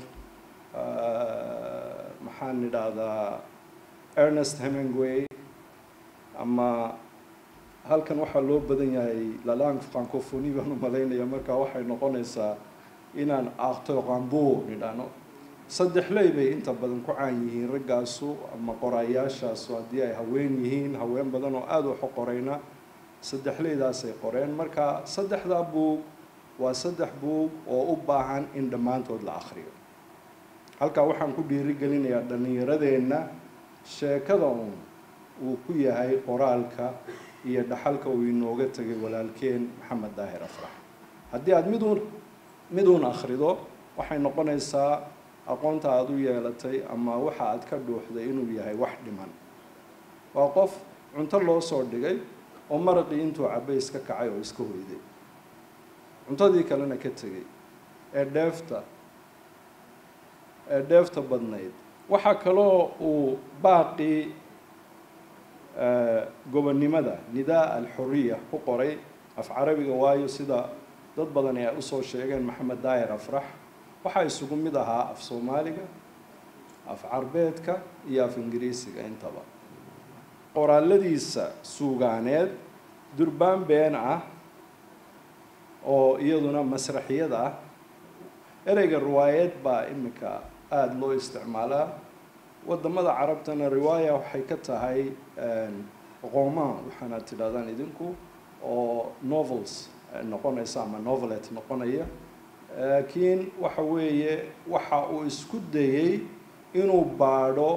Speaker 13: maxaan idhaahdaa ernest hemingway ama halkan waxaa loo badan yahay lalang francophonie baan u malaynaya markaa waxay noqonaysaa inaan acteur rambo nidhaano saddexley bay inta badan ku caan yihiin raggaasu ama qorayaashaasu haddii ay haween yihiin haween badan oo aada waxu qorayna saddexleydaasay qoreen marka saddexdaa buug waa saddex buug oo u baahan in dhammaantood la akhriyo halkaa waxaan ku dhiirigelinayaa dhallinyaradeenna sheekada uun uu ku yahay qoraalka iyo dhaxalka uu inooga tegay walaalkeen maxamed daahir afrax haddii aada miduun miduun akhrido waxay noqonaysaa aqoonta aada u yeelatay ama waxa aad ka dhuuxday inuu yahay wax dhiman waa qof cunto loo soo dhigay oo maraqii intuu cabay iska kacay oo iska hoyday cuntadii kalena ka tegay ee dheefta ee dheefta badnayd waxaa kaloo uu baaqii gobonnimada nidaa alxuriya ku qoray af carabiga waayo sida dad badan ay usoo sheegeen maxamed daahir afrax waxaa isugu mid ahaa af soomaaliga af carbeedka iyo af ingiriisiga intaba qoraaladiisa suugaaneed durbaan been ah oo iyaduna masraxiyad ah ereyga riwaayad baa iminka aada loo isticmaalaa wadamada carabtana riwaaya waxay ka tahay qomaan waxaana tidhahdaan idinku oo novels noqonaysa ama novelet noqonaya laakiin waxa weeye waxa uu isku dayey inuu baadho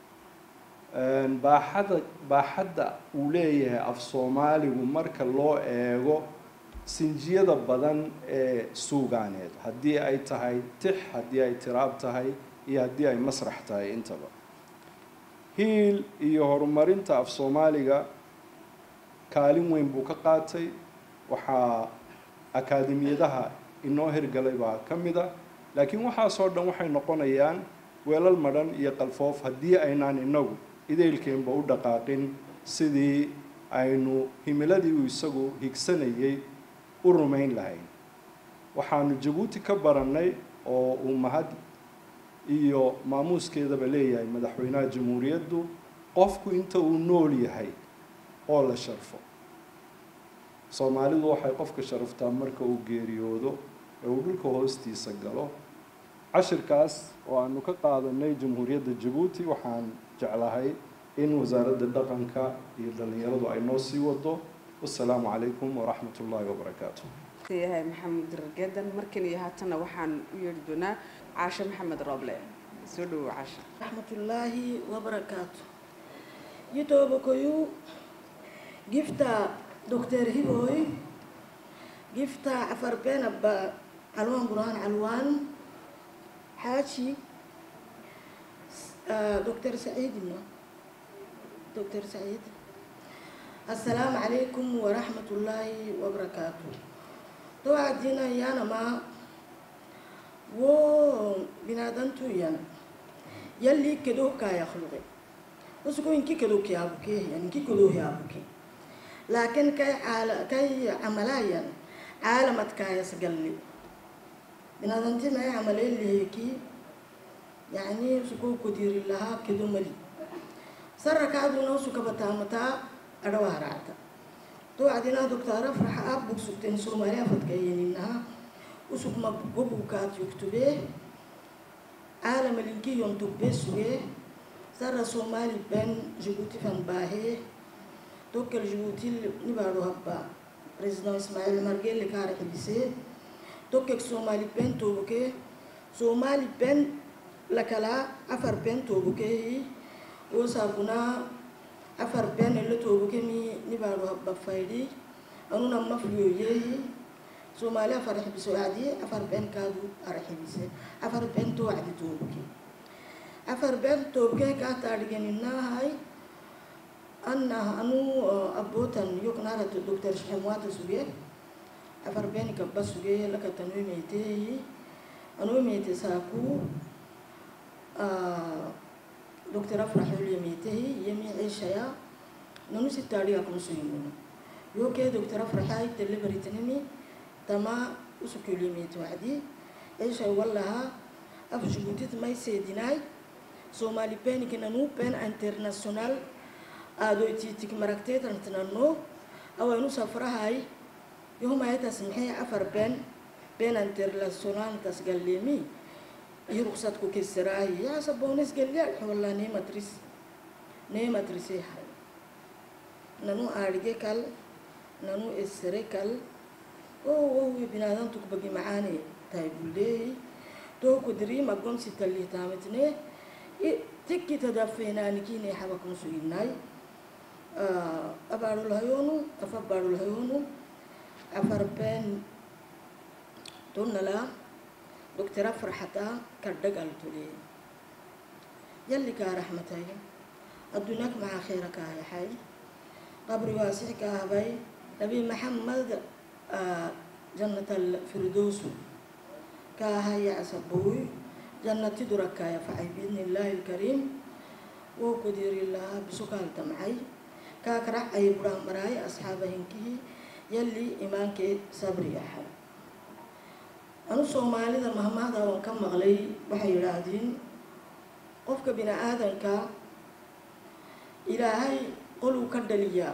Speaker 13: baaxada baaxadda uu leeyahay af soomaaligu marka loo eego sinjiyada badan ee suugaaneed haddii ay tahay tix haddii ay tiraab tahay iyo haddii ay masrax tahay intaba hiil iyo horumarinta af soomaaliga kaalin weyn buu ka qaatay waxaa akaademiyadaha inoo hirgalay baa ka mid a laakiin waxaasoo dhan waxay noqonayaan weelal madhan iyo qalfoof haddii aynaan inagu idaylkeenba u dhaqaaqin sidii aynu himiladii uu isagu higsanayay u rumayn lahayn waxaanu jabuuti ka barannay oo uu mahad iyo maamuuskeedaba leeyahay madaxweynaha jamhuuriyaddu qofku inta uu nool yahay oo la sharfo soomaalidu waxay qofka sharaftaa marka uu geeriyoodo ee uu dhulka hoostiisa galo cashirkaas oo aanu ka qaadanay jamhuuriyadda jabuuti waxaan jeclahay in wasaaradda dhaqanka iyo dhallinyaradu ay noo sii wado wasalaamu calaykum waraxmat ullaahi wabarakaatu
Speaker 3: yahay maxamed rargeedan markan iyo haatana waxaan u yeedhi doonaa caashe maxamed rooble soo dhawow caashe
Speaker 14: rahmatullahi wabarakaatu yitoobakoyu gifta doctor hiboy gifta afarbenaba calwaan burhaan calwaan xaaji doctor saciidna doctor saciid assalaamu calaykum waraxmatullaahi wabarakaatu dowacadina yanama wo binaadantu yana yalli kedoo kaayakluqe usugo inki kedoo kiyaabuke yani inki kedoo yaabuke laakin kay caala kay camalayan caalamad kaayas galli binaadanti may camaleliheki yani usugo kodiri lahaa kedo mali sarakaaduna usukabataamataa adhawaaraacta dowacdina doctor afrax aab bug sugteen soomaali afadkayeninaha usugma gobukaad yugtubee caalamalinkiyon tugbee sugee sara soomaali ben jibuuti fan baahee dokal jibuuti nibaadho habba president ismaaciil margele kaara xibisee dokek soomaali ben toobukee soomaali ben lakalaa afar ben toobukeehi wosaabunaa afar ben elo toobukemi nibaadho habba faydhi anuna mafliyoyeehi soomaali afar xibise wacdi afar ben kaadu ara xibise afar ben to wacdi toobuke afar ben toobukee kaa taadhigeninahay anna anu abotan yoknarat doctor shexemwata suge afar ben gabba suge lakatanoymeeteehi anoymeyte saaku doctor afraxolyemeetehi yemi ciishaya nanu sitaadhiga kunsuymuna yoke doctor afraxay telebaritinimi tama usukulyemeyte wacdi ciishay wallaha af jibuutit may seedinaay soomaali penik nanu pen international aadoytitik maragteetantinano awaynu safrahay yohumaytas maxay afar ben ben internationaltas galleemi iyo ruqsad ku kesiraayi yaasa bonis galyaa walla neematris neematrise hay nanu aadhige kal nanu esere kal oo wowi binaadantuk bagi macaane tahay bulleehi tooku diriima gomsi tallihtamitne tikki tadafeenaanikine xabakun suginaay abaadhulhayoonu afa baadhulhayoonu afar ben tonnala doctor afraxata kadhagaltule yalli kaa raxmatay adduunyak maxaa kheyra kaa yaxay qabri waasix kaa habay nabi maxamed jannatal firdowsu kaa haya casabowy jannati durakkaa yafacay biidni illaahi alkariim woo kudiri lahaa bisukaal damcay kaa karax ay buraan maraay asxaaba hinkihi yalli imaankee sabri yaxay anu soomaalida mahmaahda waan ka maqlay waxay yidhaahdeen qofka bini aadanka ilaahay qoluu ka dhaliyaa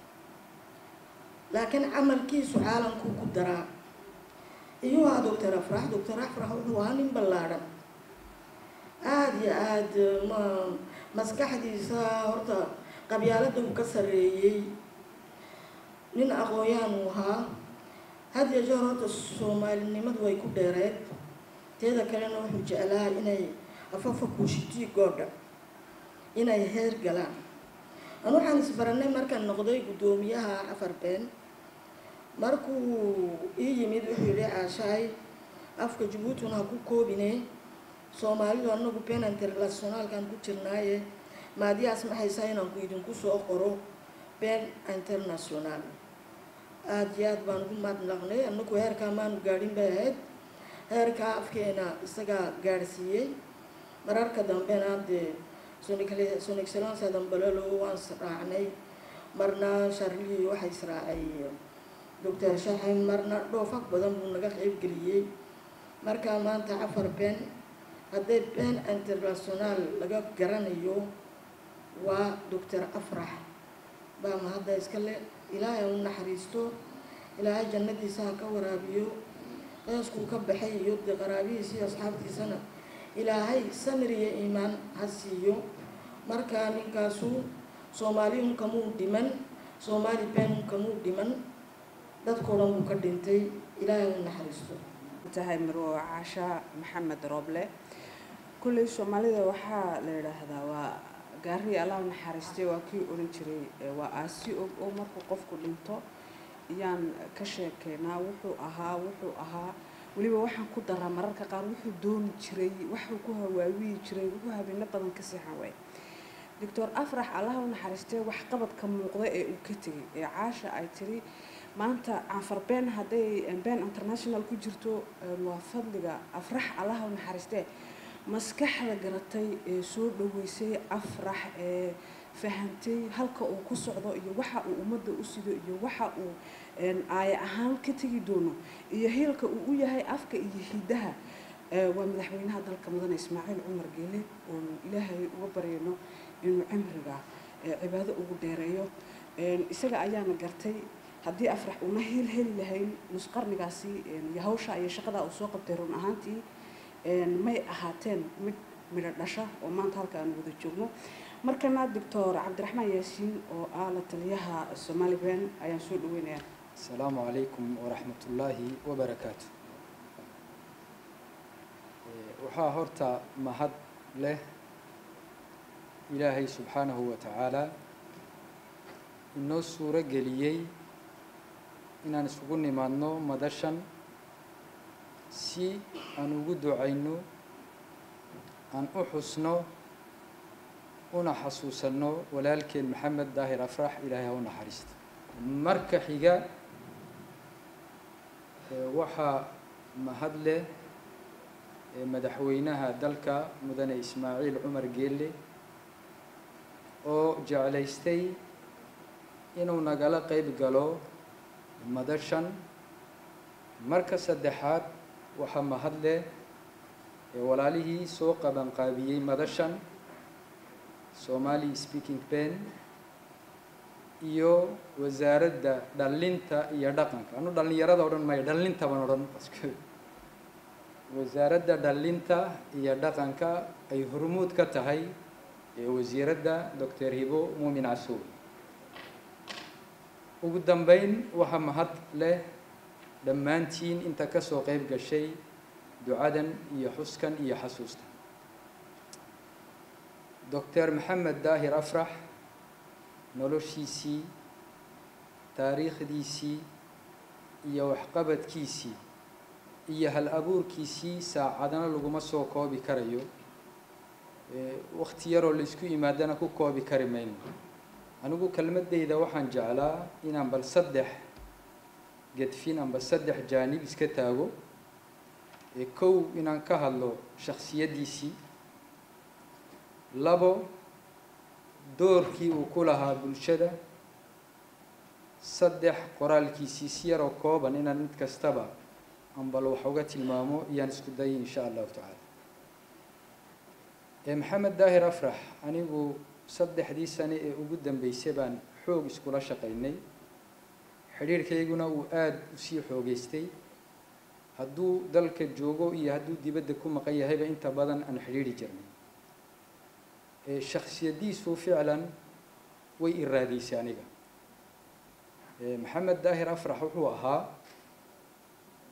Speaker 14: laakiin camalkiisu caalamkuu ku daraa iyuu ahaa doctor afrax doctor afrax wuxuu ahaa nin ballaadhan aada iyo aada ma maskaxdiisa horta qabyaalada uu ka sarreeyey nin aqoon-yaan uu ahaa had iyo jeer horta soomaalinimadu way ku dheereed teeda kalena wuxuu jeclaa inay afafa kuushitii goodha inay heer galaan an waxaan isbaranay markaan noqday guddoomiyaha afar been markuu ii yimid wuxuu yihi caashaay afka jabuutina ha ku koobine soomaalidu anagu been internationaalkan ku jirnaaye maadiyaas maxaysaa inaan ku idinku soo qoro been international aada iyo aad baan ugu mahadnaqnay anagu heerkaa maanu gaadhin bay ahayd heerkaa afkeena isagaa gaadhsiiyey mararka dambena dee son excellence dambalelo waan israacnay marna sharlii waxaa israacay doctor shaxin marna dhoofag badan buu naga qeybgeliyey markaa maanta afar been hadday been international laga garanayo waa doctor afrax baa mahadda iska le ilaahay u naxariisto ilaahay jannadiisa ha ka waraabiyo qeyskuu ka baxay iyo dee qaraabihiisa iyo asxaabtiisana ilaahay samir iyo iimaan ha siiyo markaa ninkaasu soomaali unkamuu dhiman soomaali been unkamuu dhiman dadkoo dhan buu ka dhintay ilaahay u naxariisto
Speaker 3: tahay marwo caasha maxamed rooble kulley soomaalida waxaa la yidhaahdaa waa gaari allah naxariistay waa kii odhan jiray waa aasi og oo markuu qofku dhinto ayaan ka sheekeynaa wuxuu ahaa wuxuu ahaa weliba waxaan ku daraa mararka qaar wuxuu dooni jiray waxuu ku hawaawiyi jiray wuxuu habeeno badan ka seexan waay doctor afrax allah u naxariistay waxqabadka muuqda ee uu ka tegay ee caasha ay tiri maanta canfar been hadday been international ku jirto waa fadliga afrax allah u naxariistee maskaxda garatay ee soo dhaweysay afrax ee fahantay halka uu ku socdo iyo waxa uu ummadda u sido iyo waxa uu aaya ahaan ka tegi doono iyo hiilka uu u yahay afka iyo hidaha waa madaxweynaha dalka mudane ismaaciil cumar geele oon ilaahay uga baryayno inuu cimriga cibaado ugu dheereeyo isaga ayaana gartay haddii afrax una heel heli lahayn nusqarnigaasi iyo hawsha iyo shaqada uu soo qabtay run ahaantii may ahaateen mid midho dhasha oo maanta halka aan wada joogno markana doctor cabdiraxmaan yaasiin oo ah la taliyaha somali ben ayaan soo dhaweynayaa
Speaker 4: asalaamu calaykum waraxmat ullaahi wabarakaatu waxaa horta mahad leh ilaahay subxaanahu wa tacaala inoo suuro geliyey inaan isugu nimaadno madashan si aan ugu ducayno aan u xusno una xasuusanno walaalkeen maxamed daahir afrax ilaahay ha u naxariisto marka xiga waxaa mahad leh madaxweynaha dalka mudane ismaaciil cumar geelle oo jeclaystay inuu nagala qeyb galo madashan marka saddexaad waxaa mahad leh walaalihii soo qabanqaabiyey madashan somali speaking ben iyo wasaaradda dhallinta iyo dhaqanka anu dhallinyarada odhan maayo dhallinta baan odhan wasaaradda dhallinta iyo dhaqanka ay hormuud ka tahay wasiiradda doctor hibo muumin casuur ugu dambeyn waxaa mahad leh dhammaantiin inta ka soo qeyb gashay ducadan iyo xuskan iyo xasuustan doctor maxamed daahir afrax noloshiisii taariikhdiisii iyo waxqabadkiisii iyo hal abuurkiisii saacadana laguma soo koobi karayo wakti yaroo laysku yimaadana ku koobi kari mayno anigu kelmadeyda waxaan jeclaa inaan bal saddex gedfin amba saddex jaanib iska taago kow inaan ka hadlo shaksiyaddiisii labo doorkii uu ku lahaa bulshada saddex qoraalkiisii si yaroo kooban inaan mid kastaba ambal wax uga tilmaamo iyaan isku dayay insha allahu tacaala maxamed daahir afrax anigu saddexdii sane ee ugu dambeysay baan xoog iskula shaqaynay xidhiirhkayguna uu aada usii xoogeystay hadduu dalka joogo iyo hadduu dibadda ku maqan yahayba inta badan aan xidhiiri jirnay shaksiyadiisu ficlan way iraadaysay aniga maxamed daahir afrax wuxuu ahaa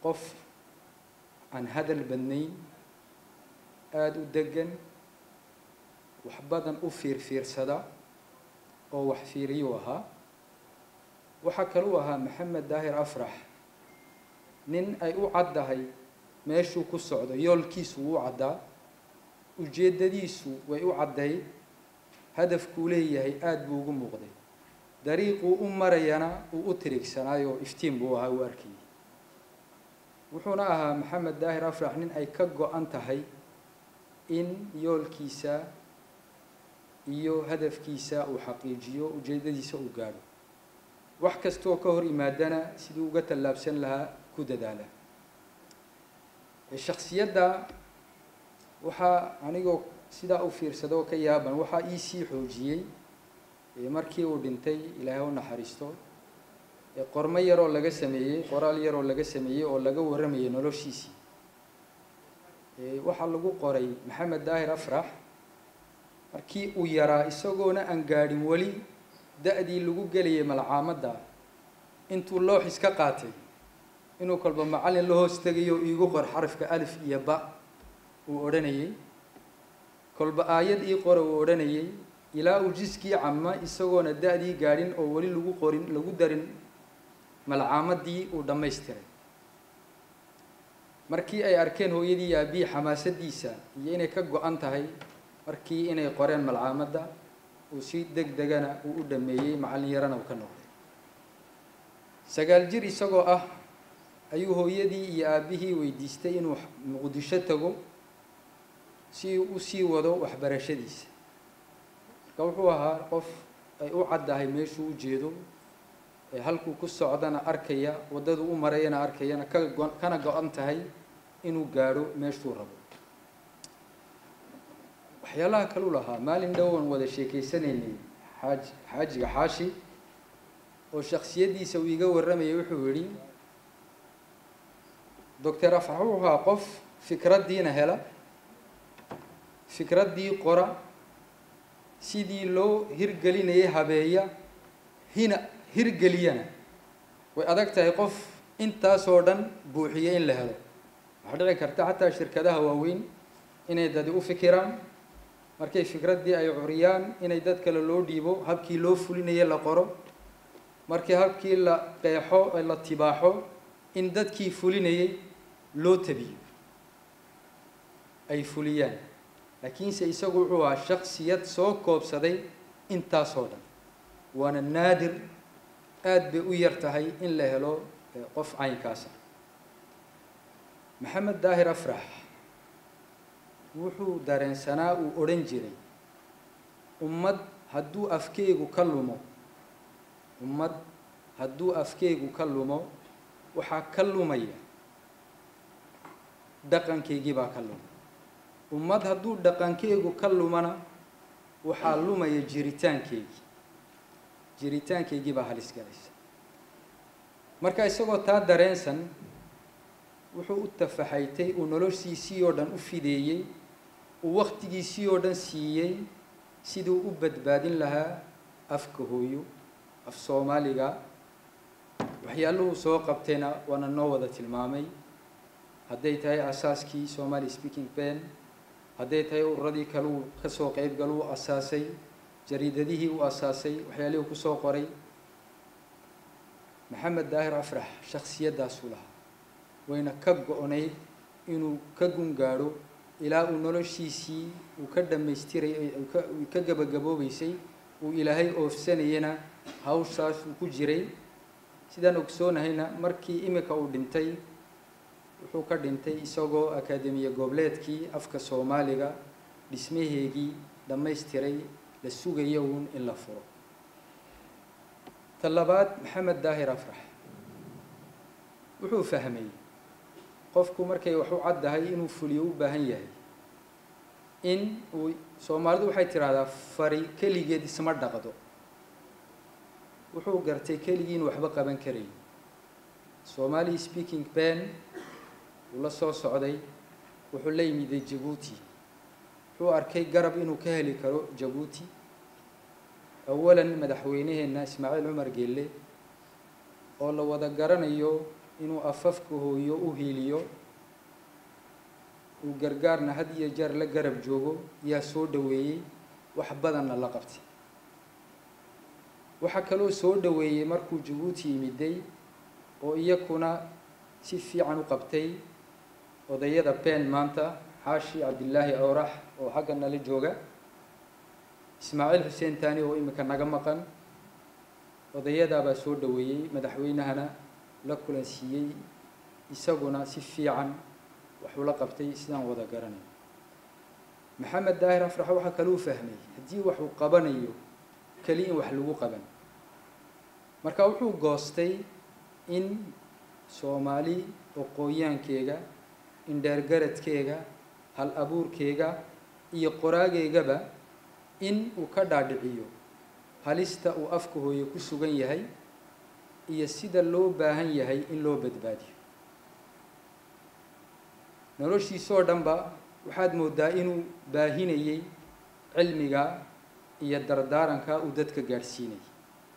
Speaker 4: qof aan hadal badnayn aada u degan wax badan u fiirfiirsada oo wax fiiriyuu ahaa waxaa kaluu ahaa maxamed daahir afrax nin ay u caddahay meeshuu ku socdo yoolkiisu wuu caddaa ujeeddadiisu way u caddayd hadafkuu leeyahay aada buu ugu muuqday dariiquu u marayana uu u tirigsanaayoo iftiin buu ahaa uu arkayay wuxuuna ahaa maxamed daahir afrax nin ay ka go-an tahay in yoolkiisa iyo hadafkiisa uu xaqiijiyo ujeeddadiisa uu gaadho wax kastoo ka hor yimaadana siduu uga tallaabsan lahaa ku dadaala shaksiyadda waxaa anigoo sidaa u fiirsado oo ka yaaban waxaa iisii xoojiyey markii uu dhintay ilaahay u naxariisto qormo yaroo laga sameeyey qoraal yaroo laga sameeyey oo laga warramayay noloshiisii waxaa lagu qoray maxamed daahir afrax markii uu yaraa isagoona aan gaadhin weli da-dii lagu gelayay malcaamadda intuu loox iska qaatay inuu kolba macallin la hoos tegayo iigu qor xarafka alif iyo ba uu odhanayay kolba aayad ii qora uu odhanayay ilaa uu jiskii cama isagoona da-dii gaadhin oo weli lagu qorin lagu darin malcaamadii uu dhammaystiray markii ay arkeen hooyadii iyo aabihii xamaasadiisa iyo inay ka go-an tahay markii inay qoreen malcaamadda uu si deg degana uu u dhameeyey macallin yarana uu ka noqday sagaal jir isagoo ah ayuu hooyadii iyo aabihii weydiistay inuu muqdisho tago si uu usii wado waxbarashadiisa marka wuxuu ahaa qof ay u caddahay meeshuu u jeedo ee halkuu ku socdana arkaya waddaduu u marayana arkayana ka go- kana go-an tahay inuu gaadho meeshuu rabo waxyaalaha kaluu lahaa maalin dhowan wada sheekeysanaynay xaaj xaajiga xaashi oo shaksiyaddiisa uu iga warramayay wuxuu yidhi doctor afrax wuxuu ahaa qof fikraddiina hela fikraddii qora sidii loo hirgelinayay habeeya hina hirgeliyana way adag tahay qof intaasoo dhan buuxiya in la helo waxaa dhici karta xataa shirkadaha waaweyn inay dadi u fikiraan markay fikraddii ay curiyaan inay dad kale loo dhiibo habkii loo fulinaye la qoro markii habkii la qeexo la tibaaxo in dadkii fulinayay loo tabiyo ay fuliyaan laakiinse isagu wuxuu ahaa shaksiyad soo koobsaday intaasoo dhan waana naadir aada bay u yar tahay in la helo qof caynkaasa maxamed daahir afrax wuxuu dareensanaa uu odhan jiray ummad hadduu afkeygu ka lumo ummad hadduu afkeygu ka lumo waxaa ka lumaya dhaqankaygii baa ka luma ummad hadduu dhaqankeygu ka lumana waxaa lumaya jiritaankeygii jiritaankaygii baa halis galaysa marka isagoo taa dareensan wuxuu u tafaxaytay uu noloshiisii oo dhan u fideeyey uu waktigiisii oo dhan siiyey siduu u badbaadin lahaa afka hooyo af soomaaliga waxyaaluhu soo qabtayna waana noo wada tilmaamay hadday tahay asaaskii somali speaking ben hadday tahay ururadii kale uu kasoo qeybgal uu asaasay jariidadihii uu asaasay waxyaalihii uu kusoo qoray maxamed daahir afrax shaksiyaddaasuu lahaa wayna ka go-nayd inuu ka gungaadho ilaa uu noloshiisii uu ka dhammaystiray uu ka gabagaboobeysay uu ilaahay oofsanayana hawshaas uu ku jiray sidaan ogsoonahayna markii imika uu dhintay wuxuu ka dhintay isagoo akaademiya goboleedkii afka soomaaliga dhismaheegii dhammaystiray la sugaya uun in la furo ta labaad maxamed daahir afrax wuxuu fahmay qofku markay wax u caddahay inuu fuliyo u baahan yahay in uu soomaalidu waxay tidhaahdaa fari keligeed isma dhaqdo wuxuu gartay keligii inu waxba qaban karayn somali speaking ben uu la soo socday wuxuu la yimiday jabuuti wuxuu arkay garab inuu ka heli karo jabuuti awalan madaxweyneheenna ismaaciil cumar geelle oo la wada garanayo inuu afafka hooyo u hiiliyo uu gargaarna had iyo jeer la garab joogo yaa soo dhoweeyey wax badanna la qabtay waxaa kaloo soo dhoweeyey markuu jabuuti yimiday oo iyakuna si fiican u qabtay odayada been maanta xaashi cabdilaahi awrax oo xagga nala jooga ismaaciil xuseen taani oo imika naga maqan odayadaabaa soo dhoweeyey madaxweynahana la kulansiiyey isaguna si fiican waxuu la qabtay sidaan wada garanay maxamed daahir afrax waxaa kaluu fahmay haddii waxuu qabanayo keli in wax lagu qaban marka wuxuu goostay in soomaali oqooyaankeega indheergaradkeega hal abuurkeega iyo qoraageygaba in uu ka dhaadhiciyo halista uu afka hooye ku sugan yahay iyo sida loo baahan yahay in loo badbaadiyo noloshiisoo dhanba waxaad moodaa inuu baahinayey cilmiga iyo dardaaranka uu dadka gaadhsiinayay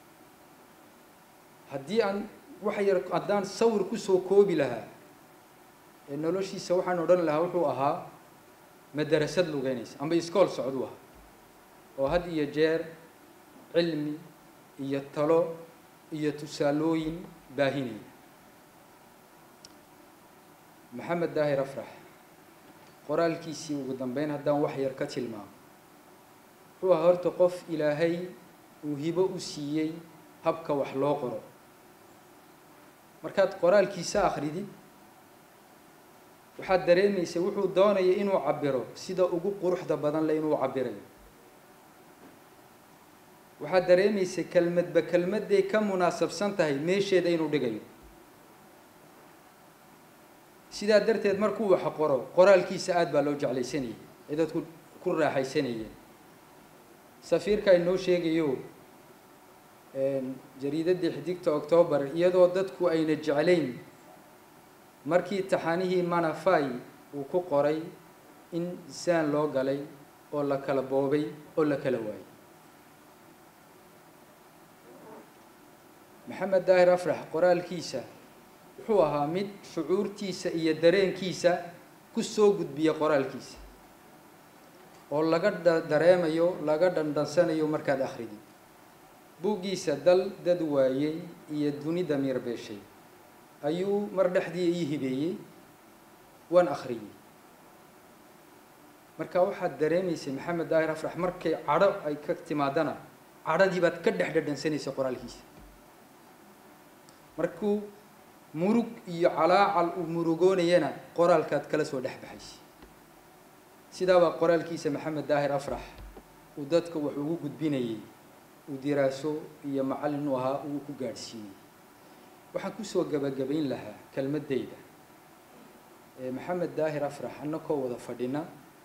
Speaker 4: haddii aan wax yar haddaan sawir kusoo koobi lahaa ee noloshiisa waxaan odhan lahaa wuxuu ahaa madarasad lugeynaysa amba iskool socduu ahaa oo had iyo jeer cilmi iyo talo iyo tusaalooyin baahinaya maxamed daahir afrax qoraalkiisii ugu dambeyn haddaan wax yar ka tilmaamo wuxuu ahaa horta qof ilaahay uu hibo u siiyey habka wax loo qoro markaad qoraalkiisa akridid waxaad dareemaysa wuxuu doonaya inuu cabiro sida ugu quruxda badan le inuu cabirayo waxaad dareemaysa kelmadba kelmadday ka munaasabsan tahay meesheeda inuu dhigayo sidaa darteed markuu wax qoro qoraalkiisa aada baa loo jeclaysanayay ee dadku ku raaxaysanayeen safiirka inoo sheegayo jariidaddii xidigta octoobar iyadoo dadku ayna jeclayn markii taxanihii manafai uu ku qoray in saan loo galay oo la kala boobay oo la kala waayay maxamed daahir afrax qoraalkiisa wuxuu ahaa mid shucuurtiisa iyo dareenkiisa ku soo gudbiya qoraalkiisa oo laga dareemayo laga dhandhansanayo markaad akridid buuggiisa dal dad waayey iyo duni damiir beeshay ayuu mar dhexdii ii hibeeyey waan akhriyey marka waxaad dareemaysay maxamed daahir afrax markay cadho ay ka timaadana cadhadii baad ka dhex dhadhansanaysa qoraalkiisa markuu murug iyo calaacal uu murugoonayana qoraalkaad kala soo dhex baxaysa sidaabaa qoraalkiisa maxamed daahir afrax uu dadka wax ugu gudbinayay uu diraaso iyo macallin u ahaa uu ku gaadhsiinayay waxaan kusoo gabagabayn lahaa kelmaddayda maxamed daahir afrax annakoo wada fadhina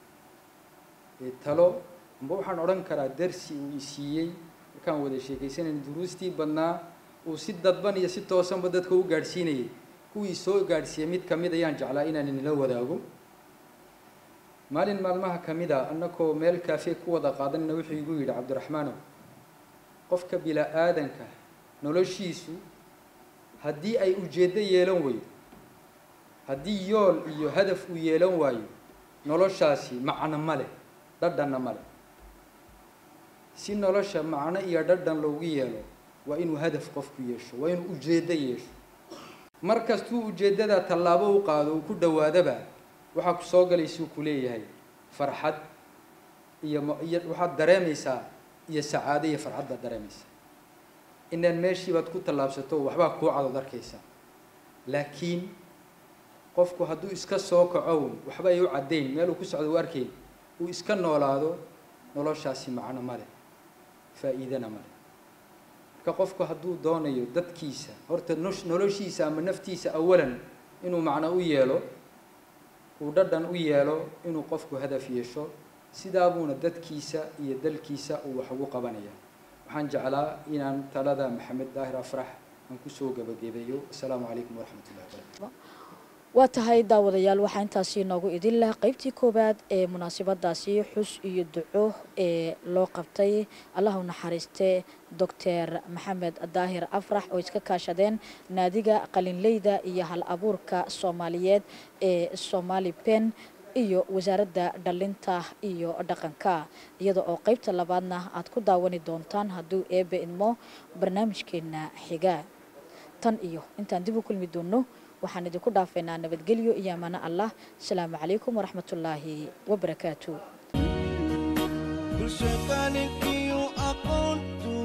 Speaker 4: talo amba waxaan odhan karaa darsi uu isiiyey markaan wada sheekaysanayn duruustii badnaa uu si dadban iyo si toosanba dadka u gaadhsiinayay kuwii soo gaadhsiiyey mid ka mid ayaan jeclaa inaan inila wadaago maalin maalmaha ka mid a annakoo meel kaafe ku wada qaadanina wuxuu igu yidhi cabdiraxmaanow qofka bila-aadanka noloshiisu haddii ay ujeeddo yeelan weydo haddii yool iyo hadaf uu yeelan waayo noloshaasi macno ma leh dhadhanna ma leh si nolosha macno iyo dhadhan loogu yeelo waa inuu hadaf qofku yeesho waa inuu ujeeddo yeesho mar kastuu ujeeddadaa tallaabo u qaado uu ku dhowaadaba waxaa ku soo galaysuu ku leeyahay farxad iyo iyo waxaad dareemaysaa iyo sacaado iyo farxad baad dareemaysaa inaan meeshii baad ku tallaabsato waxbaa kuu cadood arkaysaa laakiin qofku hadduu iska soo kacown waxba ay u caddayn meel uu ku socdo u arkayn uu iska noolaado noloshaasi macno ma leh faa'iidana ma leh marka qofku hadduu doonayo dadkiisa horta noloshiisa ama naftiisa awalan inuu macno u yeelo uu dhadhan u yeelo inuu qofku hadaf yeesho sidaabuuna dadkiisa iyo dalkiisa uu wax ugu qabanaya waxaan jeclaa inaan talada maxamed daahir afrax aan kusoo gabagabeeyo asalaamu calaykum waraxmat ullahi wabarakatu
Speaker 2: waa tahay daawadayaal waxaa intaasi noogu idin lah qeybtii koowaad ee munaasabadaasi xus iyo duco ee loo qabtay allah u naxariiste doctor maxamed daahir afrax oo iska kaashadeen naadiga qalinleyda iyo hal abuurka soomaaliyeed ee somali pen iyo wasaaradda dhalinta iyo dhaqanka iyada oo qeybta labaadna aad ku daawani doontaan hadduu eebe idmo barnaamijkeena xiga tan iyo intaan dib u kulmi doono waxaan idinku dhaafaynaa nabadgelyo iyo ammaano allah asalaamu calaykum waraxmatullaahi wabarakaatu
Speaker 1: bulsho qalinkiyo aqoontu